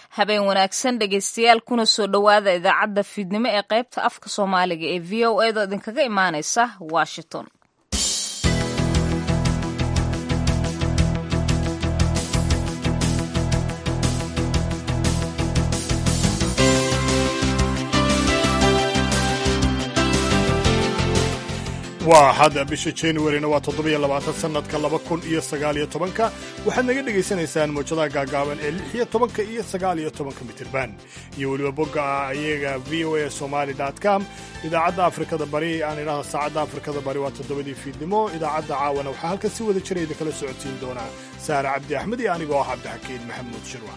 habeen wanaagsan dhegaystayaal kuna soo dhowaada idaacadda fiidnimo ee qaybta afka soomaaliga ee v o edo idinkaga imaaneysa washington waa hadda bisha januarina waa toddobiyo labaatan sannadka laba kun iyo sagaaliyo tobanka waxaad naga dhegaysanaysaan muujadaha gaagaaban ee lix iyo tobanka iyo sagaaliyo tobanka mitirban iyo weliba bogga ayaga v o a somali com idaacadda afrikada bari aan idhahda saacadda afrikada bari waa toddobadii fiidnimo idaacadda caawana waxaa halkan si wada jira idinkala socodsiin doonaa saare cabdi axmed iyo anigoo ah cabdixakiin maxamuud shirwa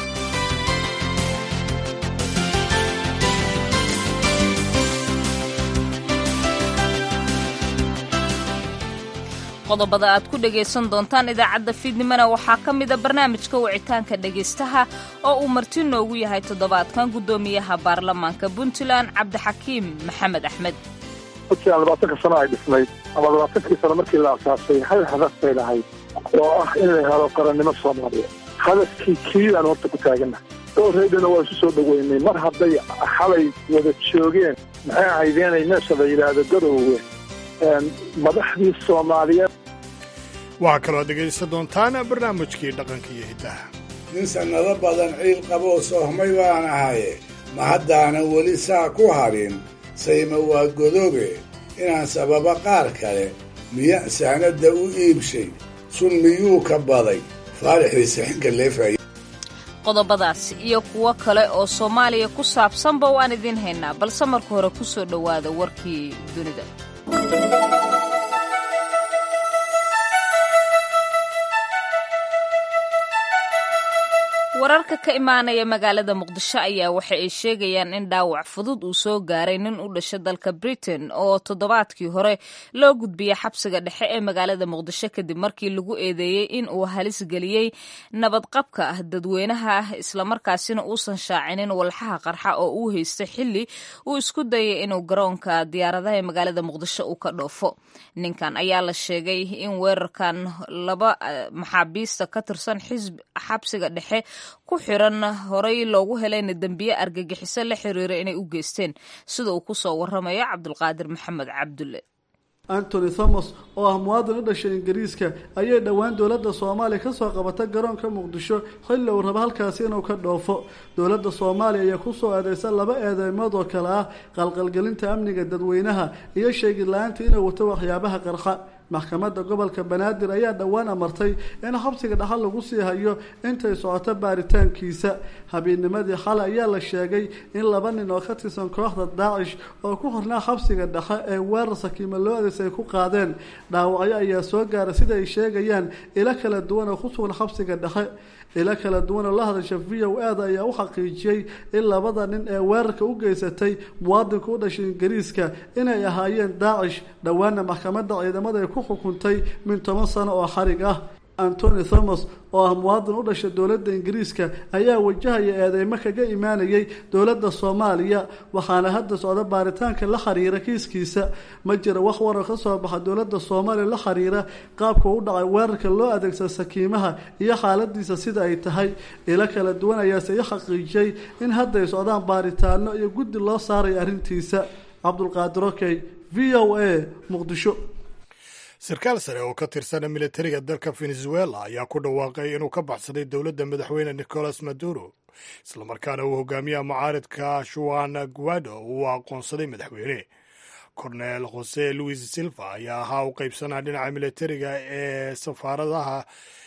qodobada aad ku dhegaysan doontaan idaacadda fiidnimona waxaa ka mida barnaamijka wicitaanka dhegaystaha oo uu marti noogu yahay toddobaadkan guddoomiyaha baarlamaanka puntland cabdixakiim maxamed axmed puntland labaatanka sano ay dhisnayd ama labaatankii sano markii la asaasay hal hadaf bay lahayd oo ah in la helo qarannimo soomaaliya hadafkii kiidaan horta ku taagannahay dowreydana waa isu soo dhoweynay mar hadday xalay wada joogeen maxay ahaydeenay meesha la yidhaahdo garoowe madaxdii soomaaliyeed waxaa kaloo dhegaysan doontaan barnaamijkii dhaqanka iyo hiddaha nin sannado badan ciil qaboo soohmay baan ahaye ma haddaanan weli saa ku hadhin sayma waa godobe inaan sababa qaar kale miya saanadda u iibshay sun miyuu ka baday faarixdiisa xinka leefay qodobadaas iyo kuwo kale oo soomaaliya ku saabsanba waan idiin haynaa balse marka hore ku soo dhowaada warkii dunida wararka ka imaanaya magaalada muqdisho ayaa waxa ay sheegayaan in dhaawac fudud uu soo gaaray nin u dhasha dalka britain oo toddobaadkii hore loo gudbiyey xabsiga dhexe ee magaalada muqdisho kadib markii lagu eedeeyey in uu halis geliyey nabadqabka ah dadweynaha ah islamarkaasina uusan shaacinin walxaha qarxa oo uu haystay xilli uu isku dayay inuu garoonka diyaaradaha ee magaalada muqdisho uu ka dhoofo ninkan ayaa la sheegay in weerarkan laba maxaabiista ka tirsan xabsiga dhexe ku xiran horay loogu helayna dembiye argagixiso la xiriira inay u geysteen sida uu ku soo waramayo cabdulqaadir maxamed cabdulle antony thomas oo ah muwaadin u dhashay ingiriiska ayay dhowaan dowladda soomaaliya kasoo qabatay garoonka muqdisho xilli uu rabo halkaasi inuu ka dhoofo dowladda soomaaliya ayaa kusoo eedeysa laba eedeymood oo kale ah qalqalgelinta amniga dadweynaha iyo sheegid la-aanta inuu wato waxyaabaha qarxa maxkamadda gobolka banaadir ayaa dhowaan amartay in xabsiga dhaxal lagu sii hayo intay socoto baaritaankiisa habeenimadii xale ayaa la sheegay in laba nin oo ka tirsan kooxda daacish oo ku xirnaa xabsiga dhexe ee weerar sakiima loo adeysay ku qaadeen dhaawacyo ayaa soo gaaray sida ay sheegayaan ilo kala duwan oo ku sugan xabsiga dhexe ilo kala duwan oo la hadasha v o a da ayaa u xaqiijiyey in labada nin ee weerarka u geysatay muwaadinka u dhashay ingiriiska inay ahaayeen daacish dhowaana maxkamadda ciidamada ay ku xukuntay min toban sano oo xarig ah antony thomas oo ah muwaadin u dhashay dowladda ingiriiska ayaa wajahaya eedeymo kaga imaanayay dowladda soomaaliya waxaana hadda socda baaritaanka la xiriira kiiskiisa ma jira wax warar ka soo baxa dowladda soomaaliya la xiriira qaabka u dhacay weerarka loo adeegsada sakiimaha iyo xaaladiisa sida ay tahay ilo kala duwan ayaase i xaqiijiyey in hadda ay socdaan baaritaano iyo guddi loo saaray arrintiisa cabdulqaadir okey v o a muqdisho sarkaal sare oo ka tirsana militariga dalka venezuela ayaa ku dhawaaqay inuu ka baxsaday dowladda madaxweyne nicolas maduro islamarkaana uu hogaamiyaha mucaaridka shuan guado uu aqoonsaday madaxweyne cornel jose louis silva ayaa ahaa u qaybsanaa dhinaca militariga ee safaaradaha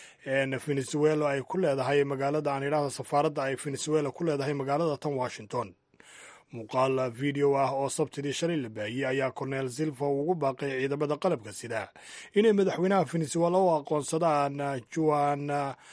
venezuela ay ku leedahay magaalada aan idhahda safaaradda ay venezuela ku leedahay magaalada tan washington muuqaal video ah oo sabtidii shalay la baahiyey ayaa cornel silva ugu baaqay ciidamada qalabka sida inay madaxweynaha venezuela u aqoonsadaan juan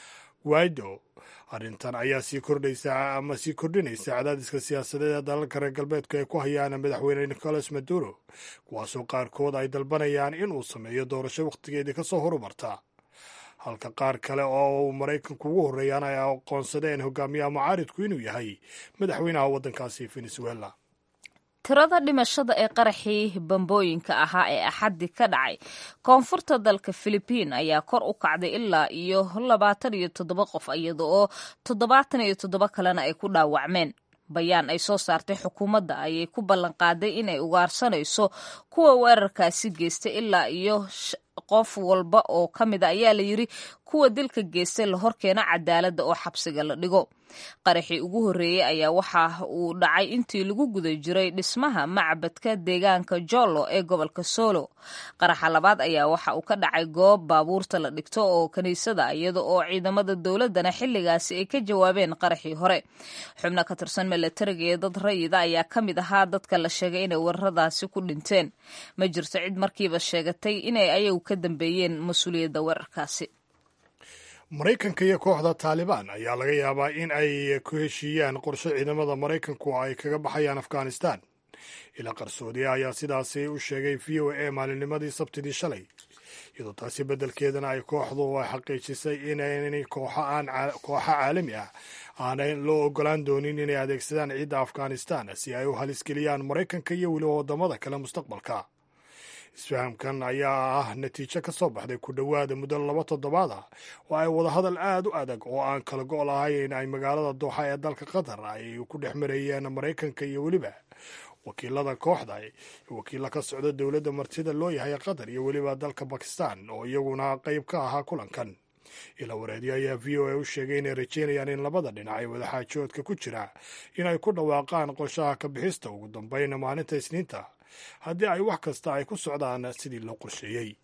guaido arrintan ayaa sii kordhaysa ama sii kordhinaysa cadaadiska siyaasadeed ee dalalka reer galbeedka ay ku hayaan madaxweyne nicolas maduro kuwaasoo qaarkood ay dalbanayaan inuu sameeyo doorasho wakhtigeedii kasoo horumarta halka qaar kale oo uu maraykanku ugu horreeyaan ay aqoonsadeen hogaamiyaha mucaaridku inuu yahay madaxweynaha waddankaasi venezuela tirada dhimashada ee qaraxii bambooyinka ahaa ee axaddi ka dhacay koonfurta dalka filibiin ayaa kor u kacday ilaa iyo labaatan iyo toddoba qof iyada oo toddobaatan iyo toddoba kalena ay ku dhaawacmeen bayaan ay soo saartay xukuumadda ayay ku ballan qaaday inay ugaarsanayso kuwa weerarkaasi geystay ilaa iyo qof walba oo ka mid a ayaa la yidri kuwa dilka geystay la horkeena cadaaladda oo xabsiga la dhigo qaraxii ugu horreeyey ayaa waxa uu dhacay intii lagu guda jiray dhismaha macbadka deegaanka jollo ee gobolka solo qaraxa labaad ayaa waxa uu ka dhacay goob baabuurta la dhigto oo kiniisada iyada oo ciidamada dowladdana xilligaasi ay ka jawaabeen qaraxii hore xubno ka tirsan milatariga iyo dad rayida ayaa ka mid ahaa dadka la sheegay inay weeraradaasi ku dhinteen ma jirto cid markiiba sheegatay inay ayagu ka dambeeyeen mas-uuliyadda weerarkaasi maraykanka iyo kooxda taalibaan ayaa laga yaabaa in ay ku heshiiyaan qorshe ciidamada maraykanku ay kaga baxayaan afghanistan ilaa qarsoodiya ayaa sidaasi u sheegay v o a maalinnimadii sabtidii shalay iyadoo taasi beddelkeedana ay kooxdu xaqiijisay in kooxo caalami ah aanay loo ogolaan doonin inay adeegsadaan ciidda afghanistan si ay u halisgeliyaan maraykanka iyo weliba waddamada kale mustaqbalka isfahamkan ayaa ah natiijo ka soo baxday ku dhowaada muddo laba toddobaad ah oo ay wadahadal aad u adag oo aan kala go' lahayn ay magaalada dooxa ee dalka qatar ay ku dhex marayeen maraykanka iyo weliba wakiilada kooxda wakiilla ka socda dowladda martida loo yahay qatar iyo weliba dalka bakistan oo iyaguna qayb ka ahaa kulankan ila wareedyo ayaa v o a u sheegay inay rajeynayaan in labada dhinac ee wadaxaajoodka ku jira inay ku dhawaaqaan qorshaha ka bixista ugu dambayna maalinta isniinta haddii ay wax kasta ay ku socdaan sidii loo qorsheeyey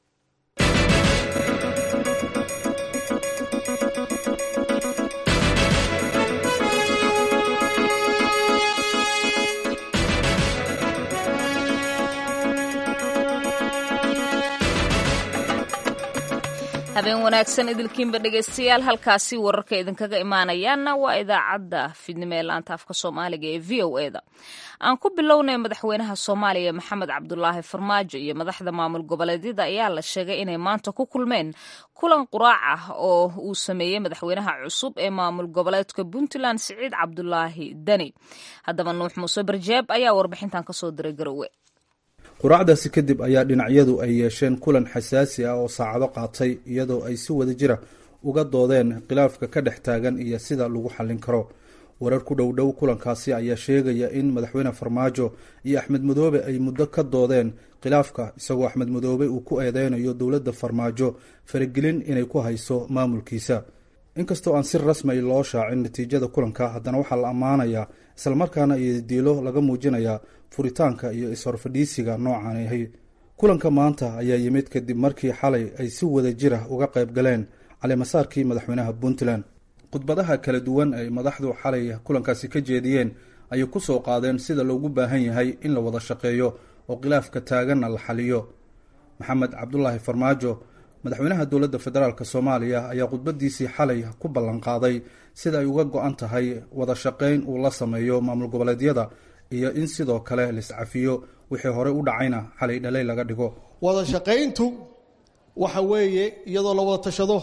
habeen wanaagsan idilkiinba dhegaystayaal halkaasi wararka idinkaga imaanayaana waa idaacadda fidnimo ee laanta afka soomaaliga ee v o eda aan ku bilownay madaxweynaha soomaaliya maxamed cabdulaahi farmaajo iyo madaxda maamul goboleedyada ayaa la sheegay inay maanta ku kulmeen kulan quraac ah oo uu sameeyey madaxweynaha cusub ee maamul goboleedka puntland siciid cabdulaahi deni haddaba nuux muuse barjeeb ayaa warbixintan kasoo diray garowe quraacdaasi kadib ayaa dhinacyadu ay yeesheen kulan xasaasi ah oo saacado qaatay iyadoo ay si wada jira uga doodeen khilaafka ka dhex taagan iyo sida lagu xallin karo warar ku dhow dhow kulankaasi ayaa sheegaya in madaxweyne farmaajo iyo axmed madoobe ay muddo ka doodeen khilaafka isagoo axmed madoobe uu ku eedeynayo dowladda farmaajo faragelin inay ku hayso maamulkiisa inkastoo aan si rasmi loo shaacin natiijada kulanka haddana waxaa la ammaanayaa islamarkaana iyo diilo laga muujinayaa furitaanka iyo is-horfadhiisiga noocan ahay kulanka maanta ayaa yimid kadib markii xalay ay si wada jira uga qayb galeen calimasaarkii madaxweynaha puntland khudbadaha kala duwan ay madaxdu xalay kulankaasi ka jeediyeen ayay ku soo qaadeen sida loogu baahan yahay in la wada shaqeeyo oo khilaafka taaganna la xaliyo maxamed cabdulaahi farmaajo madaxweynaha dowladda federaalk soomaaliya ayaa khudbadiisii xalay ku ballanqaaday sida ay uga go-an tahay wada shaqeyn uu la sameeyo maamul goboleedyada iyo in sidoo kale laiscafiyo wixii horey u dhacayna xalay dhalay laga dhigo wada shaqayntu waxa weeye iyadoo la wada tashado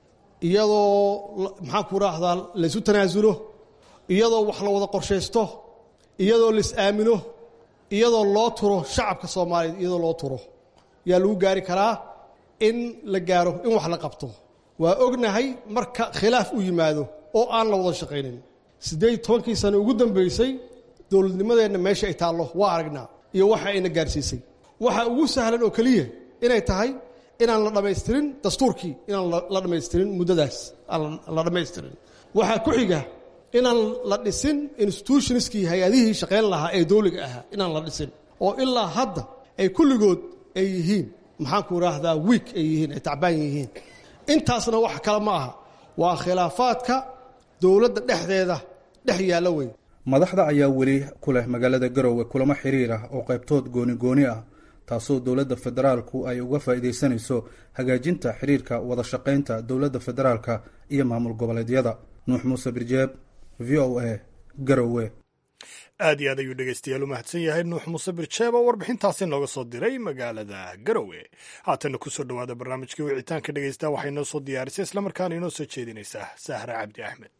iyadoo maxaan ku raahdaa laysu tanaasulo iyadoo wax la wada qorshaysto iyadoo lais aamino iyadoo loo turo shacabka soomaaliyeed iyadoo loo turo yaa lagu gaari karaa in la gaaro in wax la qabto waa ognahay marka khilaaf u yimaado oo aan la wada shaqaynin siddeed tobankii sano ugu dambaysay dowladnimadeenna meesha ay taallo waa aragnaa iyo waxa ayna gaarsiisay waxa ugu sahlan oo keliya inay tahay inaan la dhammaystirin dastuurkii inaan la dhammaystirin muddadaas aan la dhammaystirin waxaa ku xiga inaan la dhisin institutionskii hay-adihii shaqayn lahaa ee dowliga ahaa inaan la dhisin oo ilaa hadda ay kulligood ay yihiin maxaanku idhaahdaa wiik ay yihiin ay tacbaan yihiin intaasna wax kale ma aha waa khilaafaadka dowladda dhexdeeda dhex yaalla wey madaxda ayaa weli ku leh magaalada garowe kulamo xiriir ah oo qaybtood gooni gooni ah taasoo dowladda federaalku ay uga faa'iidaysanayso hagaajinta xiriirka wada shaqaynta dowladda federaalka iyo maamul goboleedyada nuux muuse birjeeb v o a garowe aad iyo aad ayuu dhegaystayaal u mahadsan yahay nuux muuse birjeeb oo warbixintaasi nooga soo diray magaalada garowe haatanna kusoo dhowaada barnaamijkii wicitaanka dhegaysta waxay noo soo diyaarisay islamarkaana inoo soo jeedinaysaa sahra cabdi axmed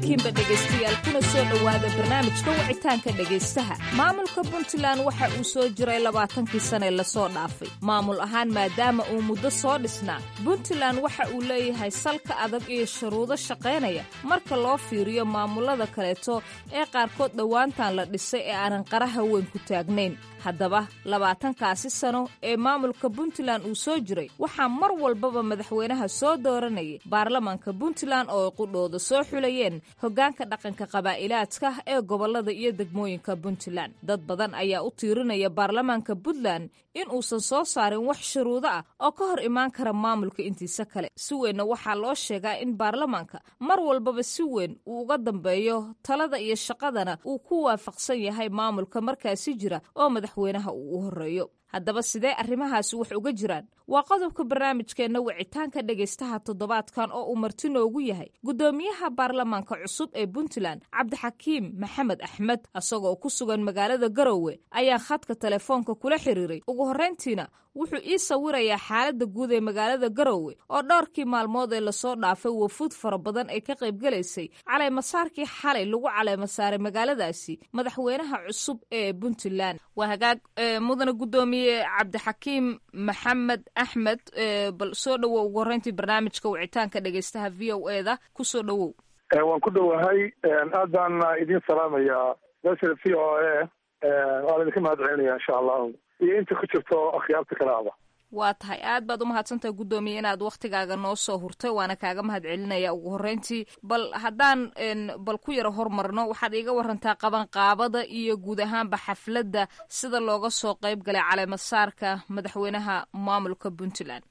idilkiinba dhegaystayaal kuna soo dhowaada barnaamijka wicitaanka dhegaystaha maamulka puntland waxa uu soo jiray labaatankii sane lasoo dhaafay maamul ahaan maadaama uu muddo soo dhisnaa puntland waxa uu leeyahay salka adag iyo shuruudo shaqaynaya marka loo fiiriyo maamulada kaleeto ee qaarkood dhowaantan la dhisay ee aanan qaraha weyn ku taagnayn haddaba labaatankaasi sano ee maamulka puntland uu soo jiray waxaa mar walbaba madaxweynaha soo dooranayay baarlamaanka puntland oo ay qudhooda soo xulayeen hoggaanka dhaqanka qabaa'ilaadka ee gobollada iyo degmooyinka puntland dad badan ayaa u tiirinaya baarlamaanka puntland in uusan soo saarin wax shuruudo ah oo ka hor imaan kara maamulka intiisa kale si weynna waxaa loo sheegaa in baarlamaanka mar walbaba si weyn uu uga dambeeyo talada iyo shaqadana uu ku waafaqsan yahay maamulka markaasi jira oo madaxweynaha uu u horreeyo haddaba sidee arrimahaasi wax uga jiraan waa qodobka barnaamijkeenna wicitaanka dhegaystaha toddobaadkan oo uu marti noogu yahay guddoomiyaha baarlamaanka cusub ee puntland cabdixakiim maxamed axmed isagoo ku sugan magaalada garowe ayaa khadka telefoonka kula xiriiray ugu horrayntiina wuxuu ii sawirayaa xaaladda guud ee magaalada garowe oo dhowrkii maalmood ee lasoo dhaafay wafuud fara badan ay ka qaybgelaysay caleemasaarkii xalay lagu caleemasaaray magaaladaasi madaxweynaha cusub ee puntland waa hagaag mudana guddoomiye cabdixakiim maxamed axmed bal soo dhowow ugu horreyntii barnaamijka wicitaanka dhegaystaha v o e da ku soo dhowow waan ku dhowahay aad baan idiin salaamayaa mesha v o a waan idinka mahad celinaya insha allahu iyo inta ku jirto akhyaarta kale aba waa tahay aad baad umahadsantahay guddoomiye inaad waktigaaga noo soo hurtay waana kaaga mahad celinaya ugu horreyntii bal haddaan bal ku yaro hormarno waxaad iiga warantaa qabanqaabada iyo guud ahaanba xafladda sida looga soo qayb galay caleemasaarka madaxweynaha maamulka puntland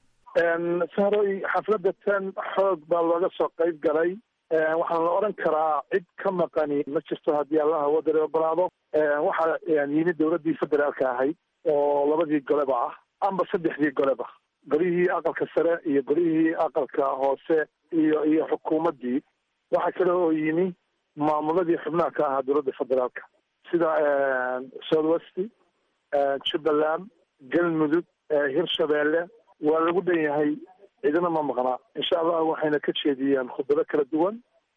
sahroy xafladda tan xoog baa looga soo qayb galay waxaan la odhan karaa cid ka maqani ma jirto haddii allaha wadare ogolaado waxaa yimid dowladdii federaalka ahayd oo labadii goleba ah amba saddexdii goleba golihii aqalka sare iyo golihii aqalka hoose iyo iyo xukuumaddii waxaa kale oo yimi maamuladii xubnaha ka ahaa dowladda federaalka sida south west jubbaland galmudug hirshabeelle waa lagu dhan yahay cidina ma maqnaa insha allah waxayna ka jeediyeen khudbado kala duwan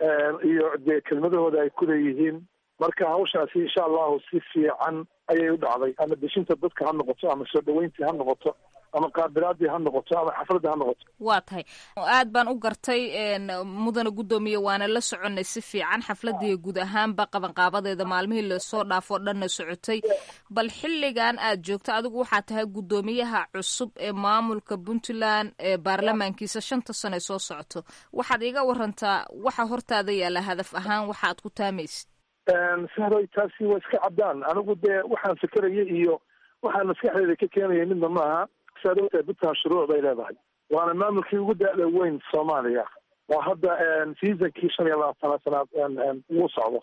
iyo dee kelmadahooda ay ku leeyihiin marka hawshaasi insha allahu si fiican ayay u dhacday ama deshinta dadka ha noqoto ama soo dhaweyntii ha noqoto ama qaabilaadii ha noqoto ama xafladii ha noqoto waa tahay aad baan u gartay mudana guddoomiye waana la soconay si fiican xafladii guud ahaanba qabanqaabadeeda maalmihii lasoo dhaafoo dhanna socotay bal xilligan aad joogto adigu waxaa tahay guddoomiyaha cusub ee maamulka puntland ee baarlamaankiisa shanta sane soo socoto waxaad iiga warantaa waxa hortaada yaalla hadaf ahaan waxa aad ku taamaysid sahroy taasi waa iska caddaan anigu dee waxaan fikeraya iyo waxaan maskaxdeeda ka keenaya midna maaha saad ogtahay puntland shuruuc bay leedahay waana maamulkii ugu da-da weyn soomaaliya waa hadda seasonkii shan iyo labaatanaad sanaad ugu socdo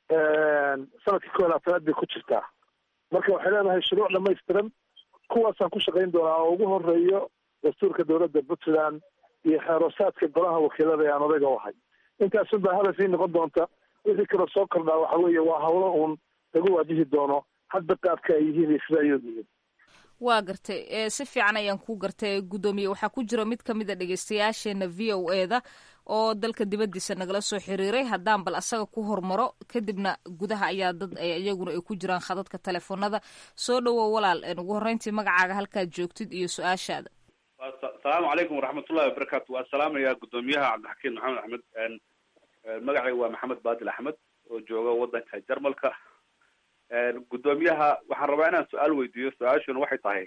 sanadkii ko iyo labaatanaad bay ku jirtaa marka waxay leedahay shuruuc dhamaystiran kuwaasaan ku shaqayn doonaa oo ugu horeeyo dastuurka dowladda puntland iyo xeerosaadka golaha wakiilada ee aan odayga u ahay intaasun baa hadafii noqon doonta wixii kaloo soo kordhaa waxa weeye waa hawlo uun lagu waajihi doono hadda qaabka ay yihiin iyo sida ay yihiin waa gartay si fiican ayaan kuu gartay guddoomiye waxaa ku jira mid ka mid a dhegeystayaasheena v o e da oo dalka dibaddiisa nagala soo xiriiray haddaan bal asaga ku hormaro kadibna gudaha ayaa dad iyaguna ay ku jiraan khadadka telefoonada soo dhowow walaal ugu horreyntii magacaaga halkaad joogtid iyo su-aashaada asalaamu calaykum waraxmatullahi wabarakaatu waa salaamaya guddoomiyaha cabdixakiim maxamed axmed magacayga waa maxamed baadil axmed oo jooga waddanka jarmalka guddoomiyaha waxaan rabaa inaan su-aal weydiiyo su-aashuna waxay tahay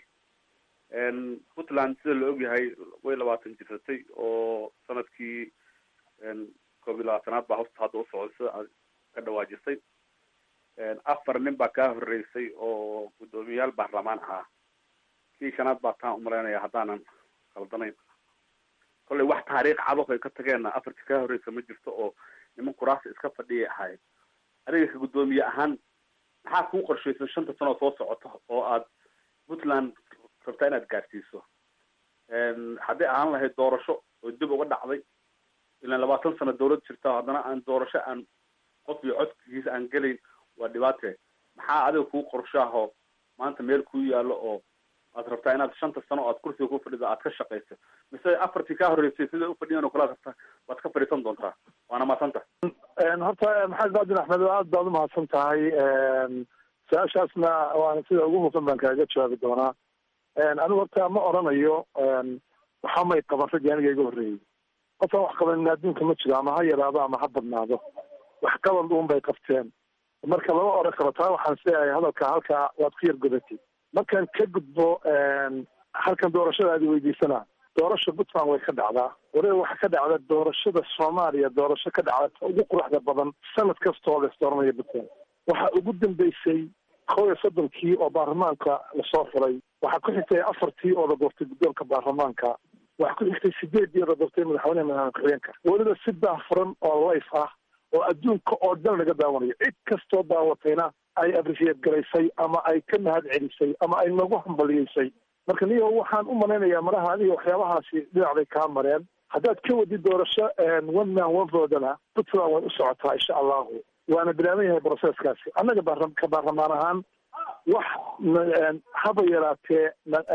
puntland sida la ogyahay way labaatan jirsatay oo sanadkii koob iyo labaatanaad baa hosta hadda usocday sida aad ka dhawaajisay afar nin baa kaa horeysay oo guddoomiyayaal baarlamaan ahaa kii shanaad baa taan umalaynaya haddaanan khaldanayn kollay wax taariikh cado ay ka tageenna afartii kaa horreysa ma jirto oo niman kuraasi iska fadhiyay ahayd adiga ka guddoomiye ahaan maxaa kuu qorshaysan shanta sanoo soo socota oo aad puntland rabtaa inaad gaarsiiso hadday ahaan lahayd doorasho oo dib uga dhacday ilaan labaatan sano dawlad jirta haddana aan doorasho aan qof iyo codkiisa aan gelayn waa dhibaate maxaa adiga kuu qorshaaho maanta meel kuu yaallo oo aad rabtaa inaad shanta sano oo aad kursiga ku fadhida aad ka shaqayso mise afartii kaa horreysay siday ufadhiyan oo kale aad rabtaa waad ka fadhiisan doontaa waana mahadsanta horta maxamed baadin axmed aad baad umahadsan tahay su-aashaasna waana sida ugu hufan baan kaaga jawaabi doonaa anigu horta ma oranayo waxa may qaban raggii aniga iga horreeyey horta wax qabanin adduunka ma jiro ama ha yaraado ama ha badnaado wax qabad uun bay qabteen marka lama oran karo taa waxaan sileeyahay hadalka halkaa waad ku yar godatay markaan ka gudbo halkan doorashada aad weydiisana doorasha puntland way ka dhacdaa waliba waxaa ka dhacda doorashada soomaaliya doorasho ka dhacda ta ugu quruxda badan sanad kastoo la isdooranaya puntland waxaa ugu dambeysay kow iyo soddonkii oo baarlamaanka lasoo furay waxaa ku xigtay afartii oo la doortay guddoonka baarlamaanka waxaa ku xigtay sideedii oo la doortay madaxweyneha madaxweyne ku-xigeenka weliba si daahfuran oo life ah oo adduunka oo dhan laga daawanayo cid kastoo daawatayna ay abrisiyeed garaysay ama ay ka mahad celisay ama ay nagu hambaliyeysay marka niyo waxaan u malaynayaa maraha aniga waxyaabahaasi dhinac bay kaa mareen haddaad ka wadid doorasho one man one voodana puntland way u socotaa insha allahu waana bilaaban yahay broseskaasi annaga ka baarlamaan ahaan wax haba yaraatee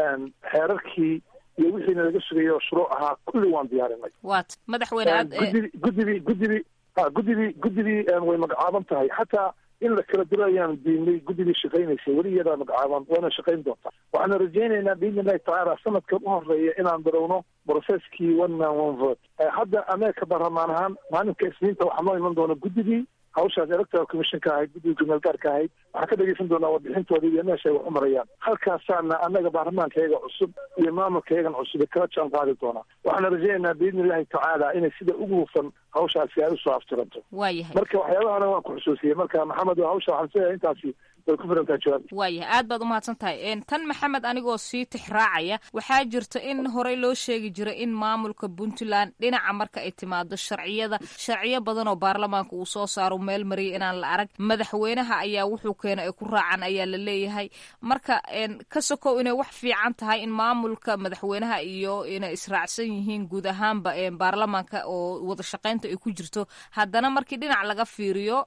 xeerarkii iyo wixii nalaga sugayay oo shuruuc ahaa kulli waan diyaarinay wat madaxweyne aad guddibi guddibi guddibi ha guddibii guddibii way magacaaban tahay xataa in la kala diro ayaan diinay guddigii shaqaynaysay weli iyadaa magacaaban wayna shaqayn doontaa waxaana rajaynaynaa biidni illahi tacaala sanadkan u horeeya inaan darowno brocesskii one man one vote hadda ameerika baarlamaan ahaan maalinka isniinta waxaa noo iman doona guddigii hawshaas electoral commission ka ahayd guddiga gumeel gaarka ahayd waxaan ka dhegeysan doonaa warbixintooda iyo meesha ay wax u marayaan halkaasaana annaga baarlamaankayaga cusub iyo maamulkayagan cusub kala jaan qaadi doonaa waxaana rajaynaynaa biidni illahi tacaala inay sida ugu hufan hawshaasi ay usoo aftiranto waayahay marka waxyaabahana waan ku xusuusiyey marka maxamed hawsha waxaan sileeyahay intaasi way ku filantaa jawaab waayahay aad baad umahadsan tahay tan maxamed anigoo sii tixraacaya waxaa jirta in horey loo sheegi jiray in maamulka puntland dhinaca marka ay timaado sharciyada sharciyo badan oo baarlamaanka uu soo saaro meel mariyay inaan la arag madaxweynaha ayaa wuxuu keena ay ku raacaan ayaa la leeyahay marka ka sokow inay wax fiican tahay in maamulka madaxweynaha iyo inay israacsan yihiin guud ahaanba baarlamaanka oo wada shaqaynta ay ku jirto haddana markii dhinac laga fiiriyo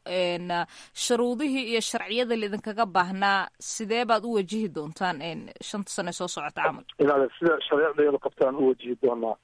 shuruudihii iyo sharciyada laidinkaga baahnaa sidee baad u wajihi doontaan shanta sane soo socota camal inaad sida shareecdeedu qabtaan u wajihi doonaa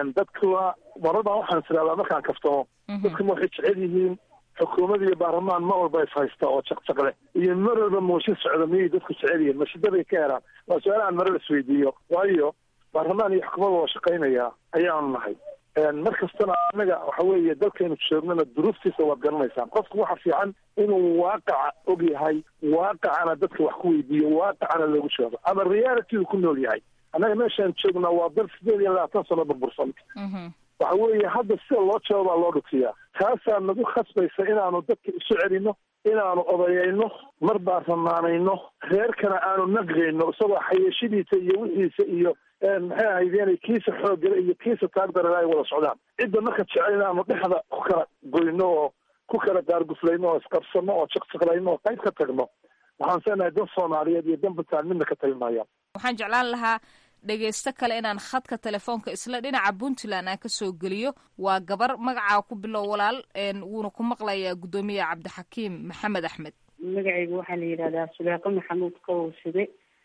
dadka marar baan waxaan tiraahdaa markaan kaftamo dadka ma waxay jecel yihiin xukuumad iyo baarlamaan ma walba is haysta oo jaqjaq leh iyo mar walba mooshin socda miyay dadku jecel yihiin mashidaday ka heraan waa su-aalahan marar isweydiiyo waayo baarlamaan iyo xukuumad waa shaqaynaya ayaanu nahay mar kastana annaga waxa weeye dalkaynu joognana duruuftiisa waad garanaysaan qofku waxa fiican inuu waaqaca og yahay waaqacana dadka wax ku weydiiyo waaqacana loogu joogo ama realitydu ku nool yahay annaga meeshaan joognaa waa dal sideed iyo labaatan sano burbursan waxa weeye hadda sida loo jawaabaa loo dhufiyaa taasaa nagu khasbaysa inaanu dadka isu celino inaanu odayayno mar baarlamaanayno reerkana aanu naqgayno isagoo xayeeshadiisa iyo wixiisa iyo maxay ahaydeen kiisa xooggale iyo kiisa taagdarale ay wada socdaan cidda marka jecel inaanu dhexda ku kala goyno oo ku kala gaarguflayno oo isqabsano oo jaqjaqlayno oo qayb ka tagno waxaan seenahay dan soomaaliyeed iyo dan puntland midna ka tagi maayaan waxaan jeclaan lahaa dhegaysto kale inaan khadka telefoonka isla dhinaca puntland aan kasoo geliyo waa gabar magacaa ku bilow walaal wuuna ku maqlayaa guddoomiyaha cabdixakiim maxamed axmed magacayga waxaa la yidhahdaa suleeqo maxamuud kawowsade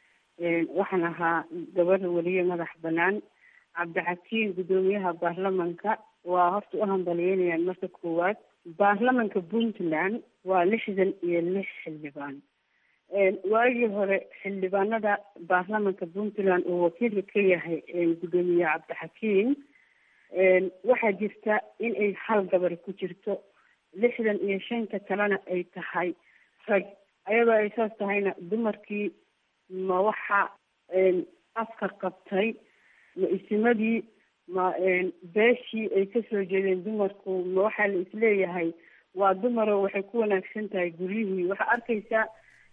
waxaan ahaa gabar weliye madax banaan cabdixakiim guddoomiyaha baarlamanka waa horta u hambalyeynayaan marka koowaad baarlamanka puntland waa lixdan iyo lix xildhibaan waagii hore xildhibaanada baarlamanka puntland uu wakiilka ka yahay guddoomiye cabdixakiim waxaa jirta in ay hal gabar ku jirto lixdan iyo shanta kalena ay tahay rag ayadoo ay saas tahayna dumarkii ma waxa afka qabtay ma isimadii ma beeshii ay kasoo jeedeen dumarku ma waxaa la isleeyahay waa dumaro waxay ku wanaagsan tahay guryihii waxaa arkaysaa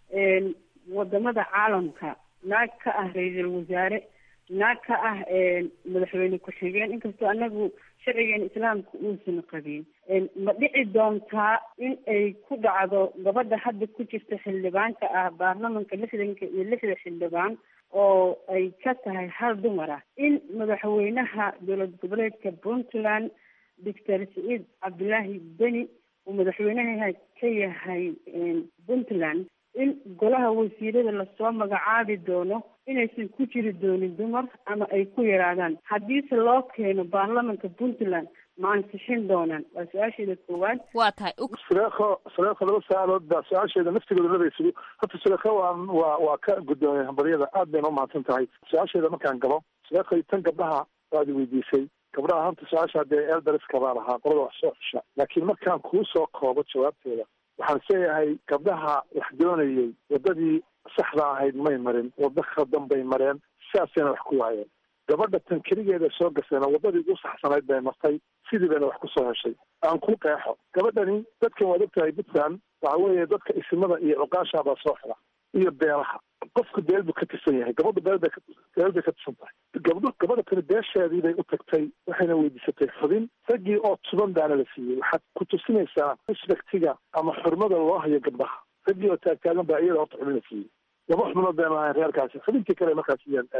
wadamada caalamka naag ka ah ra-iisul wasaare naag ka ah madaxweyne ku-xigeen inkastoo anagu sharcigeena islaamka uusan qabin ma dhici doontaa in ay ku dhacdo gabadha hadda ku jirta xildhibaanka ah baarlamanka lixdanka iyo lixda xildhibaan oo ay ka tahay hal dumar ah in madaxweynaha dowlad goboleedka puntland doctor saciid cabdilaahi beni uu madaxweynaha ka yahay puntland in golaha wasiirada lasoo magacaabi doono inaysan ku jiri doonin dumar ama ay ku yaraadaan haddiise loo keeno baarlamanka puntland ma ansixin doonaan waa su-aasheeda koowaad waa tahay suleekho suleekho laba su-aalood baa su-aasheeda naftigooda labaysugu horta suleekho waa waa waa ka guddoomiyay hambaryada aad bayna umahadsan tahay su-aasheeda markaan gabo suleekho tan gabdhaha waad i weydiisay gabdhaha horta su-aasha dee elderska baa lahaa qolada wax soo xusha laakiin markaan kuu soo koobo jawaabteeda waxaan isleeyahay gabdhaha wax doonayay waddadii saxda ahayd may marin waddo khaldan bay mareen sidaasayna wax ku waayeen gabadha tan keligeeda soo gasayna waddadii ugu saxsanayd bay martay sidii bayna wax kusoo heshay aan ku qeexo gabadhani dadkan waad ogtahay puntland waxa weeye dadka isimada iyo cuqaasha baa soo xira iyo beelaha qofku beel buu ka tirsan yahay gabadhu beel bay beel bay ka tirsan tahay gabdho gabadha tani beesheedii bay u tagtay waxayna weydiisatay xubin raggii oo tuban baana la siiyey waxaad ku tusinaysaa respectiga ama xurmada loo hayo gabdhaha raggii oo taagtaagan baa iyada horta xubin la siiyey laba xubnood bayna ahayn reerkaasi xubintii kale markaas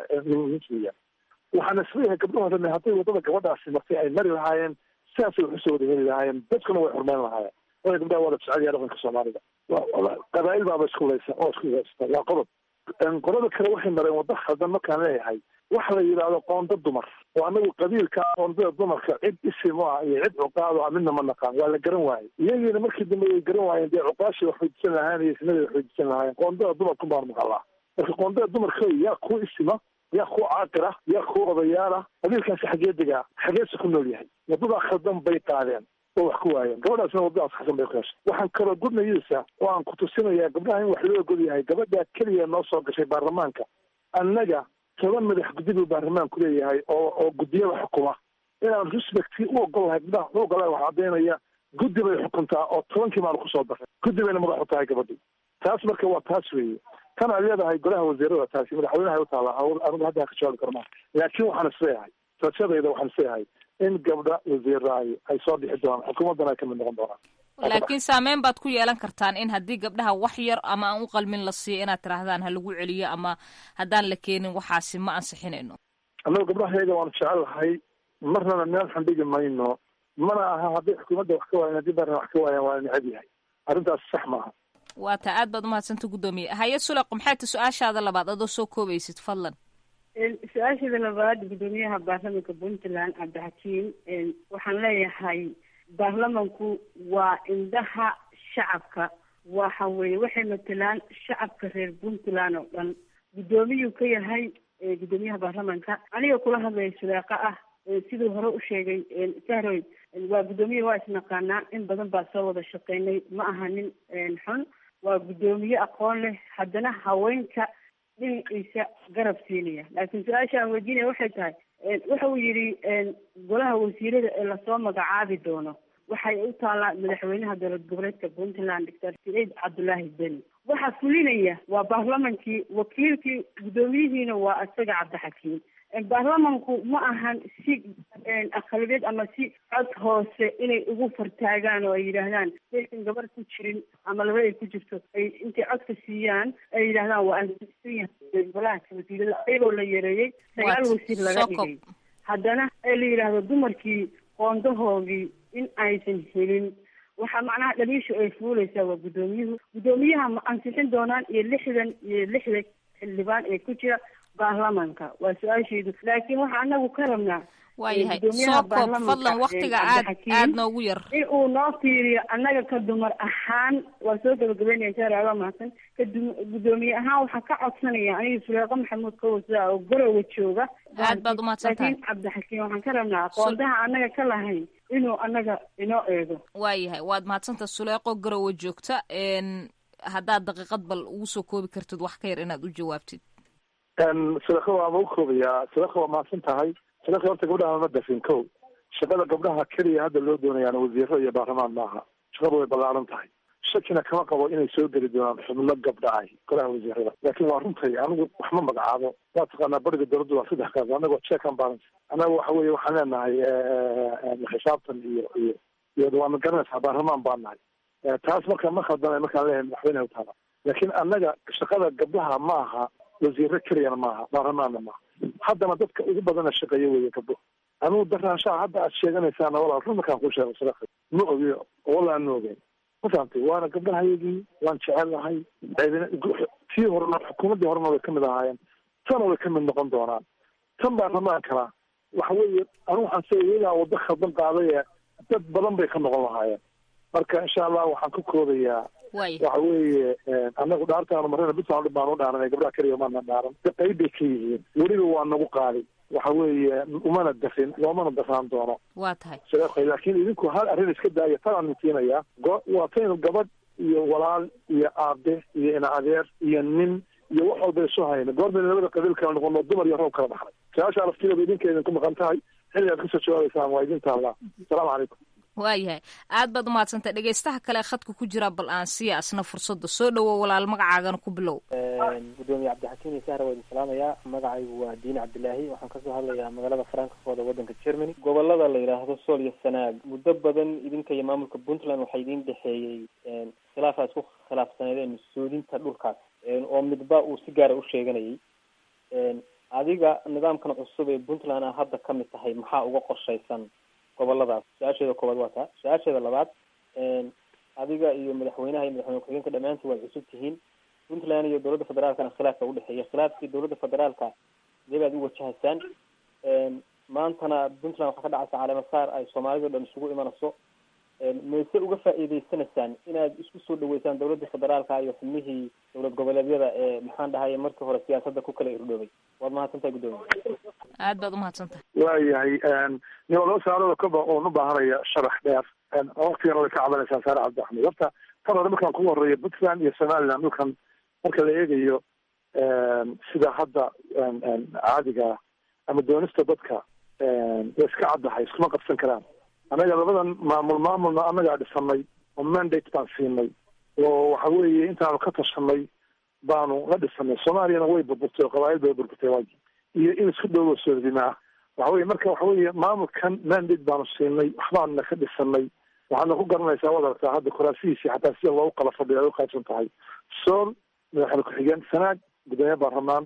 siiyaan waxaana isleeyahay gabdhaho dhan hadday waddada gabadhaasi martay ay mari lahaayeen sidaasay wax usoo wada heli lahaayeen dadkuna way xurmeyn lahaayeen waayo gabdhaha waa la jecel yahay dhaqanka soomaalida qabaa'il baaba isku laysa oo isku haysta waa qodob qolada kale waxay mareen waddo khaldan markaan leeyahay waxa la yidhaahdo qoonda dumar oo anagu qabiilka qoondada dumarka cid isim o ah iyo cid cuqaado ah midna ma naqaan waa la garan waayey iyagiina markii dambe way garan waayeen dee cuqaashii wax weydiisan lahaayeen iyo isnadii wax weydiisan lahaayeen qoondada dumarku baan maqalaa marka qoondada dumarka yaa ku isima yaa ku caaqir ah yaa ku odayaal ah qabiilkaasi xagee degaa xageese ku nool yahay waddadaa khaldan bay qaadeen oo wax ku waayeen gabadhaasna waddadaas xasan bay ku heshay waxaan kaloo gudnayisa oo aan ku tusinayaa gabdhaha in wax loo ogol yahay gabadhaa keliya noo soo gashay baarlamaanka annaga toban madax guddi buu baarlamaanku leeyahay oo oo guddiyada xukuma inaan respecti u ogol lahay gabdhaha u ogolahay wax caddaynaya guddi bay xukuntaa oo tobankii maanu kusoo daray guddi bayna madax u tahay gabadhi taas marka waa taas weeye tan aad leedahay golaha wasiirada taasi madaxweynaha u taala anigu hadda ka jawaabi karo maa laakiin waxaan isleeyahay rajadayda waxaan isleeyahay in gabdha wasiiraay ay soo dhixi doonaan xukuumaddana ay kamid noqon doonaan laakiin saameyn baad ku yeelan kartaan in haddii gabdhaha wax yar ama aan u qalmin la siiyo inaad tirahdaan ha lagu celiyo ama haddaan la keenin waxaasi ma ansixinayno annagu gabdhahayaga waanu jecel lahay marnana meel xandhigi mayno mana aha hadday xukuumadda wax ka waayan haddii baarna wax ka waayaan waa necab yahay arrintaas sax maaha waa taa aad baad umahadsanta guddoomiye haye suleq maxay ta su-aashaada labaad adoo soo koobaysid fadlan su-aasheeda labaad guddoomiyaha baarlamanka puntland cabdixakiim waxaan leeyahay baarlamanku waa indhaha shacabka waxa weeye waxay matelaan shacabka reer puntland oo dhan guddoomiyuu ka yahay guddoomiyaha baarlamanka aniga kula hadlaya suleeqa ah siduu hore u sheegay sahroy waa guddoomiye waa isnaqaanaa in badan baa soo wada shaqeynay ma aha nin xun waa guddoomiye aqoon leh haddana haweenka dhinaciisa garab siinaya laakiin su-aasha aan weydiinaya waxay tahay waxa uu yidhi golaha wasiirada ee lasoo magacaabi doono waxay u taallaa madaxweynaha dowlad goboleedka puntland doctor saciid cabdullaahi beni waxa fulinaya waa baarlamankii wakiilkii guddoomiyihiina waa isaga cabdixakiim baarlamanku ma ahan si aqalibeed ama si cod hoose inay ugu fartaagaan oo ay yidhaahdaan saysan gabar ku jirin ama laba ay ku jirto ay intay codka siiyaan ay yidhahdaan waa ansisan yahay golaha wasiirada ayagoo la yareeyey sagaal wasiir laga dhigay haddana ee la yidhaahdo dumarkii qoondahoodii in aysan helin waxaa macnaha dhaliishu ay fuuleysaa waa guddoomiyuhu guddoomiyaha ma ansixin doonaan iyo lixdan iyo lixda xildhibaan ee ku jira baarlamanka waa su-aasheedu laakiin waxaa anagu ka rabnaa waayahay soo koob fadlan waktiga aad aad noogu yar in uu noo fiiriyo annaga ka dumar ahaan waa soo gabagabeynaya shaaricaba mahadsan ka guddoomiye ahaan waxaa ka codsanaya aniga suleeqo maxamuud kawasa oo garowa jooga aad baad umahadsan tahay laakiin cabdixakiim waxaan ka rabnaa qoondaha annaga ka lahayn inuu annaga inoo eego waayahay waad mahadsanta suleeqo garowa joogta haddaad daqiiqad bal ugu soo koobi kartid wax ka yar inaad u jawaabtid sadako waa ma u koobayaa sadako waa mahadsan tahay sadako horta gabdhaha ma dafin ko shaqada gabdhaha keliya hadda loo doonayaana wasiiro iyo baarlamaan maaha shaqadu way ballaaran tahay shakina kama qabo inay soo geli doonaan xubno gabdha ah golaha wasiirada laakiin waa runtay anigu wax ma magacaabo waa taqaanaa bariga dowladdu waa saddex kaas anagoo check and balance annaga waxa weeye waxaan leenahay xisaabtan iyo iyo iyo waana garanaysaa baarlamaan baan nahay taas marka ma khaldana markaan leeyahay madaxweyneha utaala laakiin annaga shaqada gabdhaha ma aha wasiiro keliyana maaha baarlamaanna maaha haddana dadka ugu badana shaqeeya weeye gabdho anugu daraanshaha hadda aad sheeganaysaana walaal run markaan kuu sheego sadaka ma ogi walaan ma ogeyn ma fahamtay waana gabdhahayagii waan jecelahay tii horena xukuumaddii horena way kamid ahaayeen tana way kamid noqon doonaan tan baan ramaan karaa waxa weeye anu waxaan se iyagaa waddo khaldan qaadaya dad badan bay ka noqon lahaayeen marka insha allah waxaan ka koodayaa waxa weeye anagu dhaartaanu marina bisaan baan u dhaaranay gabdhaha keliya maana dhaaran qayb bay ka yihiin weliba waa nagu qaali waxa weeye umana dafin loomana dafaan doono waa tahay laakiin idinku hal arrin iska daaya tanaan mintiinaya waa taynu gabadh iyo walaal iyo aabe iyo ina adeer iyo nin iyo wax walba isu hayna goorbayna labada qabiil kala noqono dumar iyo roob kala dhaxlay su-aasha laftigeeda idinka idinku maqan tahay xilli aad kasoo jawaabaysaan waa idin taallaa asalaamu calaykum waayahay aad baad umahadsantay dhegeystaha kale khadka ku jira bal aan siiya asna fursadda soo dhowow walaal magacaagana ku bilow gudoomiye cabdixakiim iyo sahra waa idin salaamayaa magacaygu waa diini cabdilaahi waxaan kasoo hadlayaa magaalada frankfort ee wadanka germany gobolada la yidhaahdo sool iyo sanaag muddo badan idinka iyo maamulka puntland waxaa idin dhexeeyey khilaafaa isku khilaafsaneedeen mas-uulinta dhulkaas oo midba uu si gaara u sheeganayay adiga nidaamkan cusub ee puntland a hadda kamid tahay maxaa uga qorshaysan goboladaas su-aasheeda koowaad waa taa su-aasheeda labaad adiga iyo madaxweynaha iyo madaxweyne ku-xigeenka dhammaantiin waad cusub tihiin puntland iyo dowladda federaalkana khilaafka udhexeeya khilaafkii dowladda federaalka sidee baad u wajahaysaan maantana puntland waxaa ka dhacaysa caleemasaar ay soomaalida o dhan isugu imanayso mayse uga faa'iideysanaysaan inaad isku soo dhaweysaan dowladda federaalka iyo xubnihii dowlad goboleedyada ee maxaan dhahaye markii hore siyaasadda ku kala irdhoobay waad mahadsantahay guddoomiye aad baad umahadsantahay waayahay niba laba saalooda kaba oon u baahanaya sharax dheer waktigana way ka cabanaysaa saare cabdi axmed horta tan hore markaan kugu horeeya puntland iyo somaliland dhulkan marka la eegayo sida hadda caadiga ama doonista dadka way iska caddahay iskuma qabsan karaan annaga labadan maamul maamulna annagaa dhisanay oo mandate baan siinay oo waxa weeye intaanu ka tashanay baanu la dhisanay soomaaliyana way burburtay oo qabaayil bay burburtay waagi iyo in isku dhowoo soodinaa waxa weye marka waxa weeye maamulkan mandate baanu siinay waxbaanuna ka dhisanay waxaadna ku garanaysaa waad aragtaa hadda kuraasihiisii xataa sida loogu kala fadhiyo ay uqaybsan tahay sool madaxweyne ku-xigeen sanaag gudoomiye baarlamaan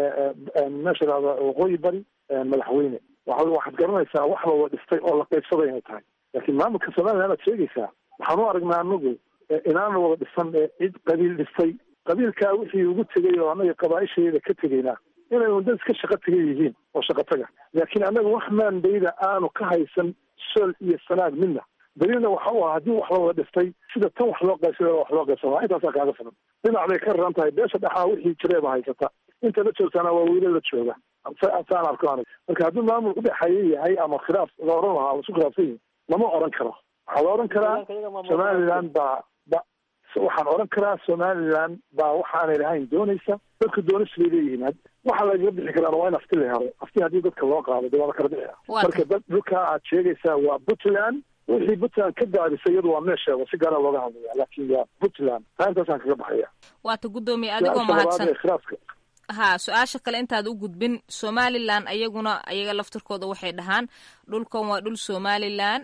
meesha dhahda waqooyi bari madaxweyne waxa waxaad garanaysaa wax la wada dhistay oo la qaybsaday inay tahay laakiin maamulka somaliland aad sheegaysaa waxaan u aragnaa anagu inaana wada dhisan ee cid qabiil dhistay qabiilkaa wixii ugu tegay oo annaga qabaaisheeda ka tegaynaa inay wadad iska shaqo taga yihiin oo shaqo taga laakiin annaga wax maandayda aanu ka haysan sool iyo sanaag midna dalilna waxa u ah haddii wax la wada dhistay sida tan wax loo qaybsada wax loo qaybsamaa intaasaa kaaga filan dhinac bay ka raran tahay beesha dhexaa wixii jireeba haysata inta la joogtaana waa wiila la jooga saan arko anig marka haddii maamul udhexeeya yahay ama khilaaf la oran lahaa lasu khilaafsan yihin lama oran karo waxaa la oran karaa somaliland baa ba waxaan oran karaa somaliland baa waxaanay lahayn doonaysa dadka doonis bay leeyihiin waxa lagaga bixi karaan waa in afti la helo afti haddii dadka loo qaado de waa la kala bixia marka dad dhulkaa aad sheegaysaa waa puntland wixii puntland ka daadisay iyadu waa meesheeda si gaara looga hadlaya laakin waa puntland taa intaasaan kaga baxaya waata guddoomiye adigoo mahadsan ha su-aasha kale intaad u gudbin somalilan ayaguna ayaga laftirkooda waxay dhahaan dhulkan waa dhul somalilan